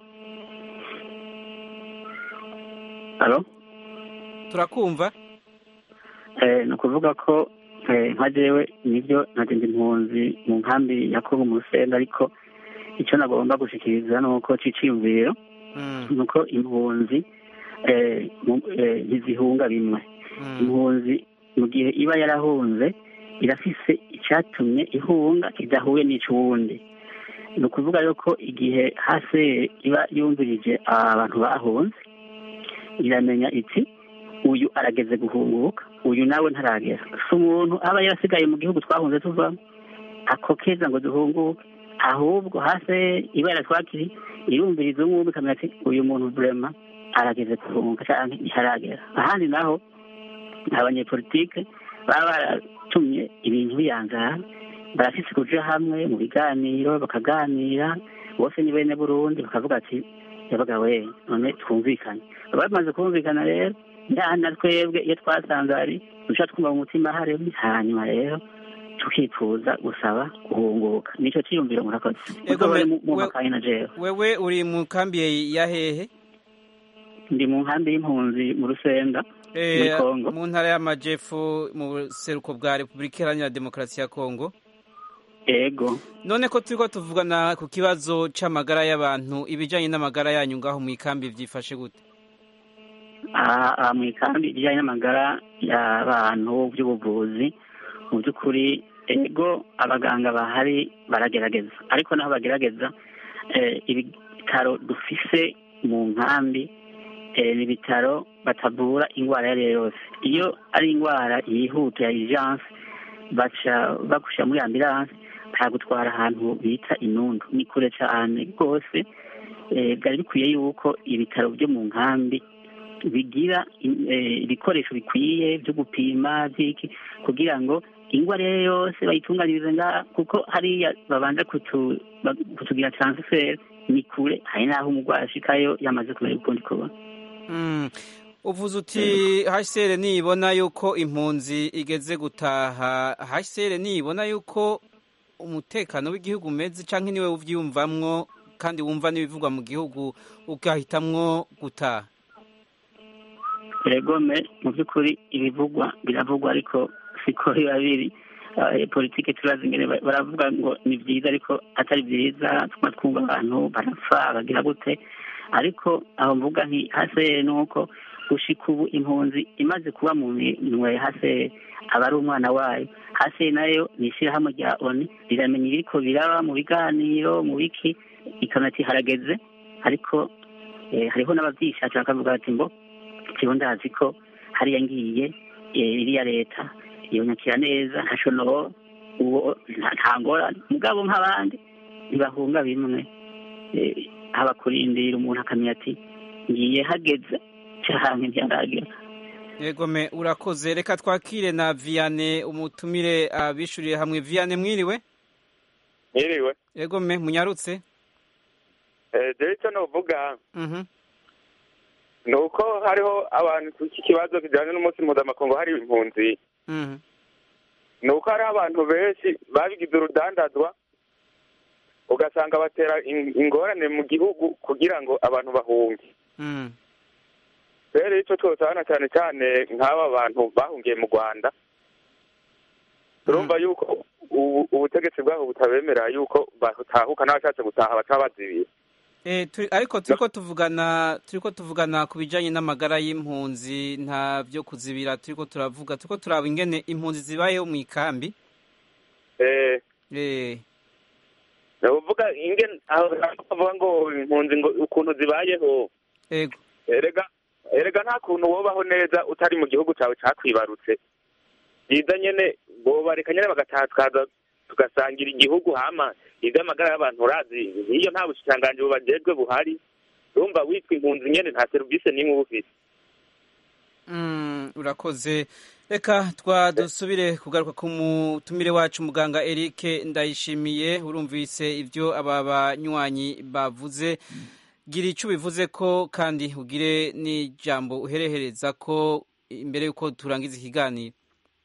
halo turakumva ni ukuvuga ko nka jewe nibyo nagenda impunzi mu nkambi ya kongo mu rusenda ariko icyo nagomba gushikiriza ni uko cy'iciyumviro ni uko impunzi ntizihunga bimwe impunzi mu gihe iba yarahunze irafise icyatumye ihunga kidahuye n'icy'uwundi ni ukuvuga yuko igihe hasi iba yumvirije abantu bahunze iramenya iti uyu arageze guhunguka uyu nawe ntaragera si umuntu aba yarasigaye mu gihugu twahunze tuvamo ako keza ngo duhunguke ahubwo hasi ibara twakiri irumviriza umwe ikamenya ati uyu muntu burema arageze kurunga cyangwa ntiharagera ahandi naho abanyepolitike baba baratumye ibintu biyanzara barafise kuja hamwe mu biganiro bakaganira bose ni bene burundi bakavuga ati yabaga we none twumvikane baba bamaze kumvikana rero na twebwe iyo twasanze ari duca twumva mu mutima haremye hanyuma rero tukifuza gusaba guhunguka nicyo cyiyumviro murakoze Ego, Kuko me- mu- mu we- makayi na jewe wewe uri mu kambi ya hehe ndi mu nkambi y'impunzi mu rusenda Eh, muri kongo mu ntara y'amajepfo mu buseruko bwa repubulika iharanira demokarasi ya kongo ego none ko turiko tuvugana ku kibazo c'amagara y'abantu ibijanye n'amagara yanyu ngaho mu ikambi vyifashe gute aha aha mu ikambi ijyanye n'amagara y'abantu by'ubuvuzi mu by'ukuri ego abaganga bahari baragerageza ariko naho bagerageza eh, ibitaro dufise mu nkambi eh, ni ibitaro batavura indwara iyo ari yo yose iyo ari indwara yihuta ya urgence baca bagushyira muri ambulance bakagutwara ahantu bita inundu ni kure cyane rwose eh, byari bikwiye yuko ibitaro byo mu nkambi bigira in- eh, ibikoresho bikwiye byo gupima by'iki kugira ngo indwara iyo ari yo yose bayitunganyirize ngaha kuko hariya babanza kutu- ba- kutugira transfer ni kure hari n'aho umurwayi ashikayo yamaze kumenya ukundi kubona Mm. uvuze uti hcr nibona yuko impunzi igeze gutaha hcr nibona yuko umutekano w'igihugu umeze canke niwe uvyiyumvamwo kandi wumva n'ibivugwa mu gihugu ugahitamwo gutaha regome mu by'ukuri ibivugwa biravugwa ariko siko biba biri Eh, politike turazi ingene ba- baravuga ngo ni byiza ariko atari byiza tuma twumva abantu barapfa bagira gute ariko aho mvuga nti hase ni uko gushika ubu impunzi imaze kuba mu minwe hase aba ari umwana wayo hase nayo ni ishyirahamwe rya oni riramenya ibiriko biraba mu biganiro mu biki ikabona ati harageze ariko eh, hariho n'abavyishakira bakavuga bati mbo jewe ndazi ko hariya ngiye eh, iriya leta yonyakira neza ntaco no uwo nta- nta ngorane mugabo nk'abandi ntibahunga bimwe Eh, haba kurindira umuntu akamenya ati ngiye hageze canke ntiharagera yegome urakoze reka twakire na viane umutumire abishuriye hamwe viane mwiriwe Mwiriwe. yegome munyarutse Eh, jewe icyo novuga Mhm. ni uko hariho abantu ku iki kibazo kijyanye n'umunsi mpuzamakungu hari impunzi Mhm. ni uko hariho abantu benshi babigize urudandazwa ugasanga batera in- ingorane mu gihugu kugira ngo abantu bahunge Mm. rero icyo twosabana cyane cyane nk'aba bantu bahungiye mu rwanda turumva yuko ubu- ubutegetsi bwaho butabemera yuko batahuka n'abashatse gutaha baca bazibiye Eh, turi, ariko turiko tuvugana turiko tuvugana ku bijanye n'amagara y'impunzi nta vyo kuzibira turiko turavuga turiko turaba ingene impunzi zibayeho mu ikambi eh eh uvuga ingene aho bavuga ngo impunzi ngo ukuntu zibayeho ego erega erega nta kuntu wobaho neza utari mu gihugu cyawe cakwibarutse byiza nyene bobareka nyene bagataha tukaza tugasangira igihugu hama ivy'amagara y'abantu urazi iyo nta bushikiranganji bubajejwe buhari urumva witwa impunzi nyene nta serivisi n'imwe uba ufise Mm, urakoze reka twadusubire kugaruka ku mutumire wacu muganga Eric ndayishimiye urumvise ivyo aba banywanyi bavuze gira ico bivuze ko kandi ugire n'ijambo uherehereza ko imbere yuko turangiza ikiganiro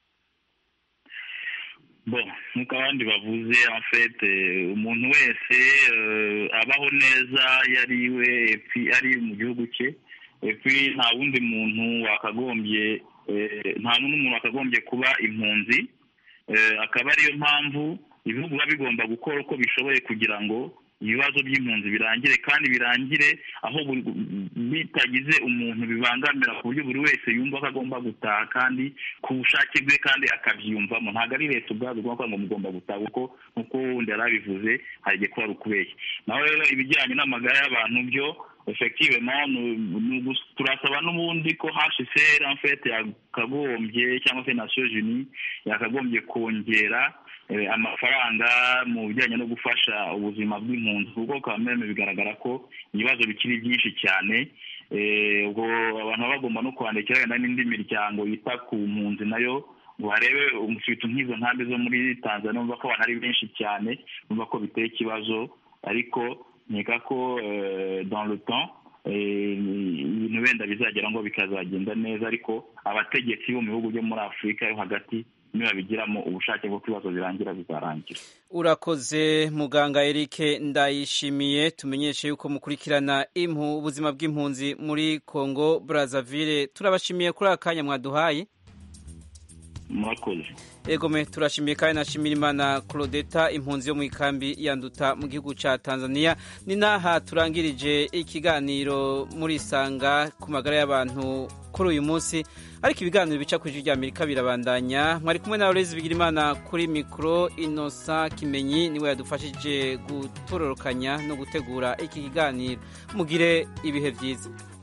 bon nk'uko abandi bavuze en fait eh, umuntu wese eh, abaho neza yari iwe epi ari mu gihugu cye epi nta wundi muntu wakagombye eh, nta n'undi muntu wakagombye kuba impunzi eh, akaba ariyo mpamvu ibihugu biba bigomba gukora uko bishoboye kugira ngo ibibazo by'impunzi birangire kandi birangire aho buri- bitagize umuntu bibangamira ku buryo buri wese yumva ko agomba gutaha kandi ku bushake bwe kandi akabyiyumvamo ntabwo ari leta ubwazo ugomba kuvuga ngo mugomba gutaha kuko nk'uko wundi yari abivuze hari igihe kuba ari ukubeshya naho rero ibijyanye n'amagara y'abantu byo effectivement ni- ni ugus- turasaba n'ubundi ko hcr en fait yakagombye cyangwa se nations unies yakagombye kongera amafaranga mu bijyanye no gufasha ubuzima bw'impunzi kuko kameme bigaragara ko ibibazo bikiri byinshi cyane ubwo abantu baba bagomba no kwandikira wenda n'indi miryango yita ku mpunzi nayo ngo harebe umufite nk'izo nkambi zo muri tanzania bumva ko abantu ari benshi cyane bumva ko biteye ikibazo ariko nkeka ko dans le temps ibintu wenda bizagera ngo bikazagenda neza ariko abategetsi bo mu bihugu byo muri afurika yo hagati nibabigiramo ubushake bwo ibibazo birangira bizarangira urakoze muganga Eric ndayishimiye tumenyeshe yuko mukurikirana impu ubuzima bw'impunzi muri congo brazzaville turabashimiye kuri aka kanya mwaduhaye murakoze egome turashimiye kandi nashimira imana claudeta impunzi yo mu ikambi yanduta mu gihugu cya tanzania ni n'aha turangirije ikiganiro muri isanga ku magara y'abantu kuri uyu munsi ariko ibiganiro bica ku ijwi rya amerika birabandanya mwari kumwe na Aloys Bigirimana kuri mikoro inosa kimenyi niwe yadufashije gutororokanya no gutegura iki kiganiro mugire ibihe byiza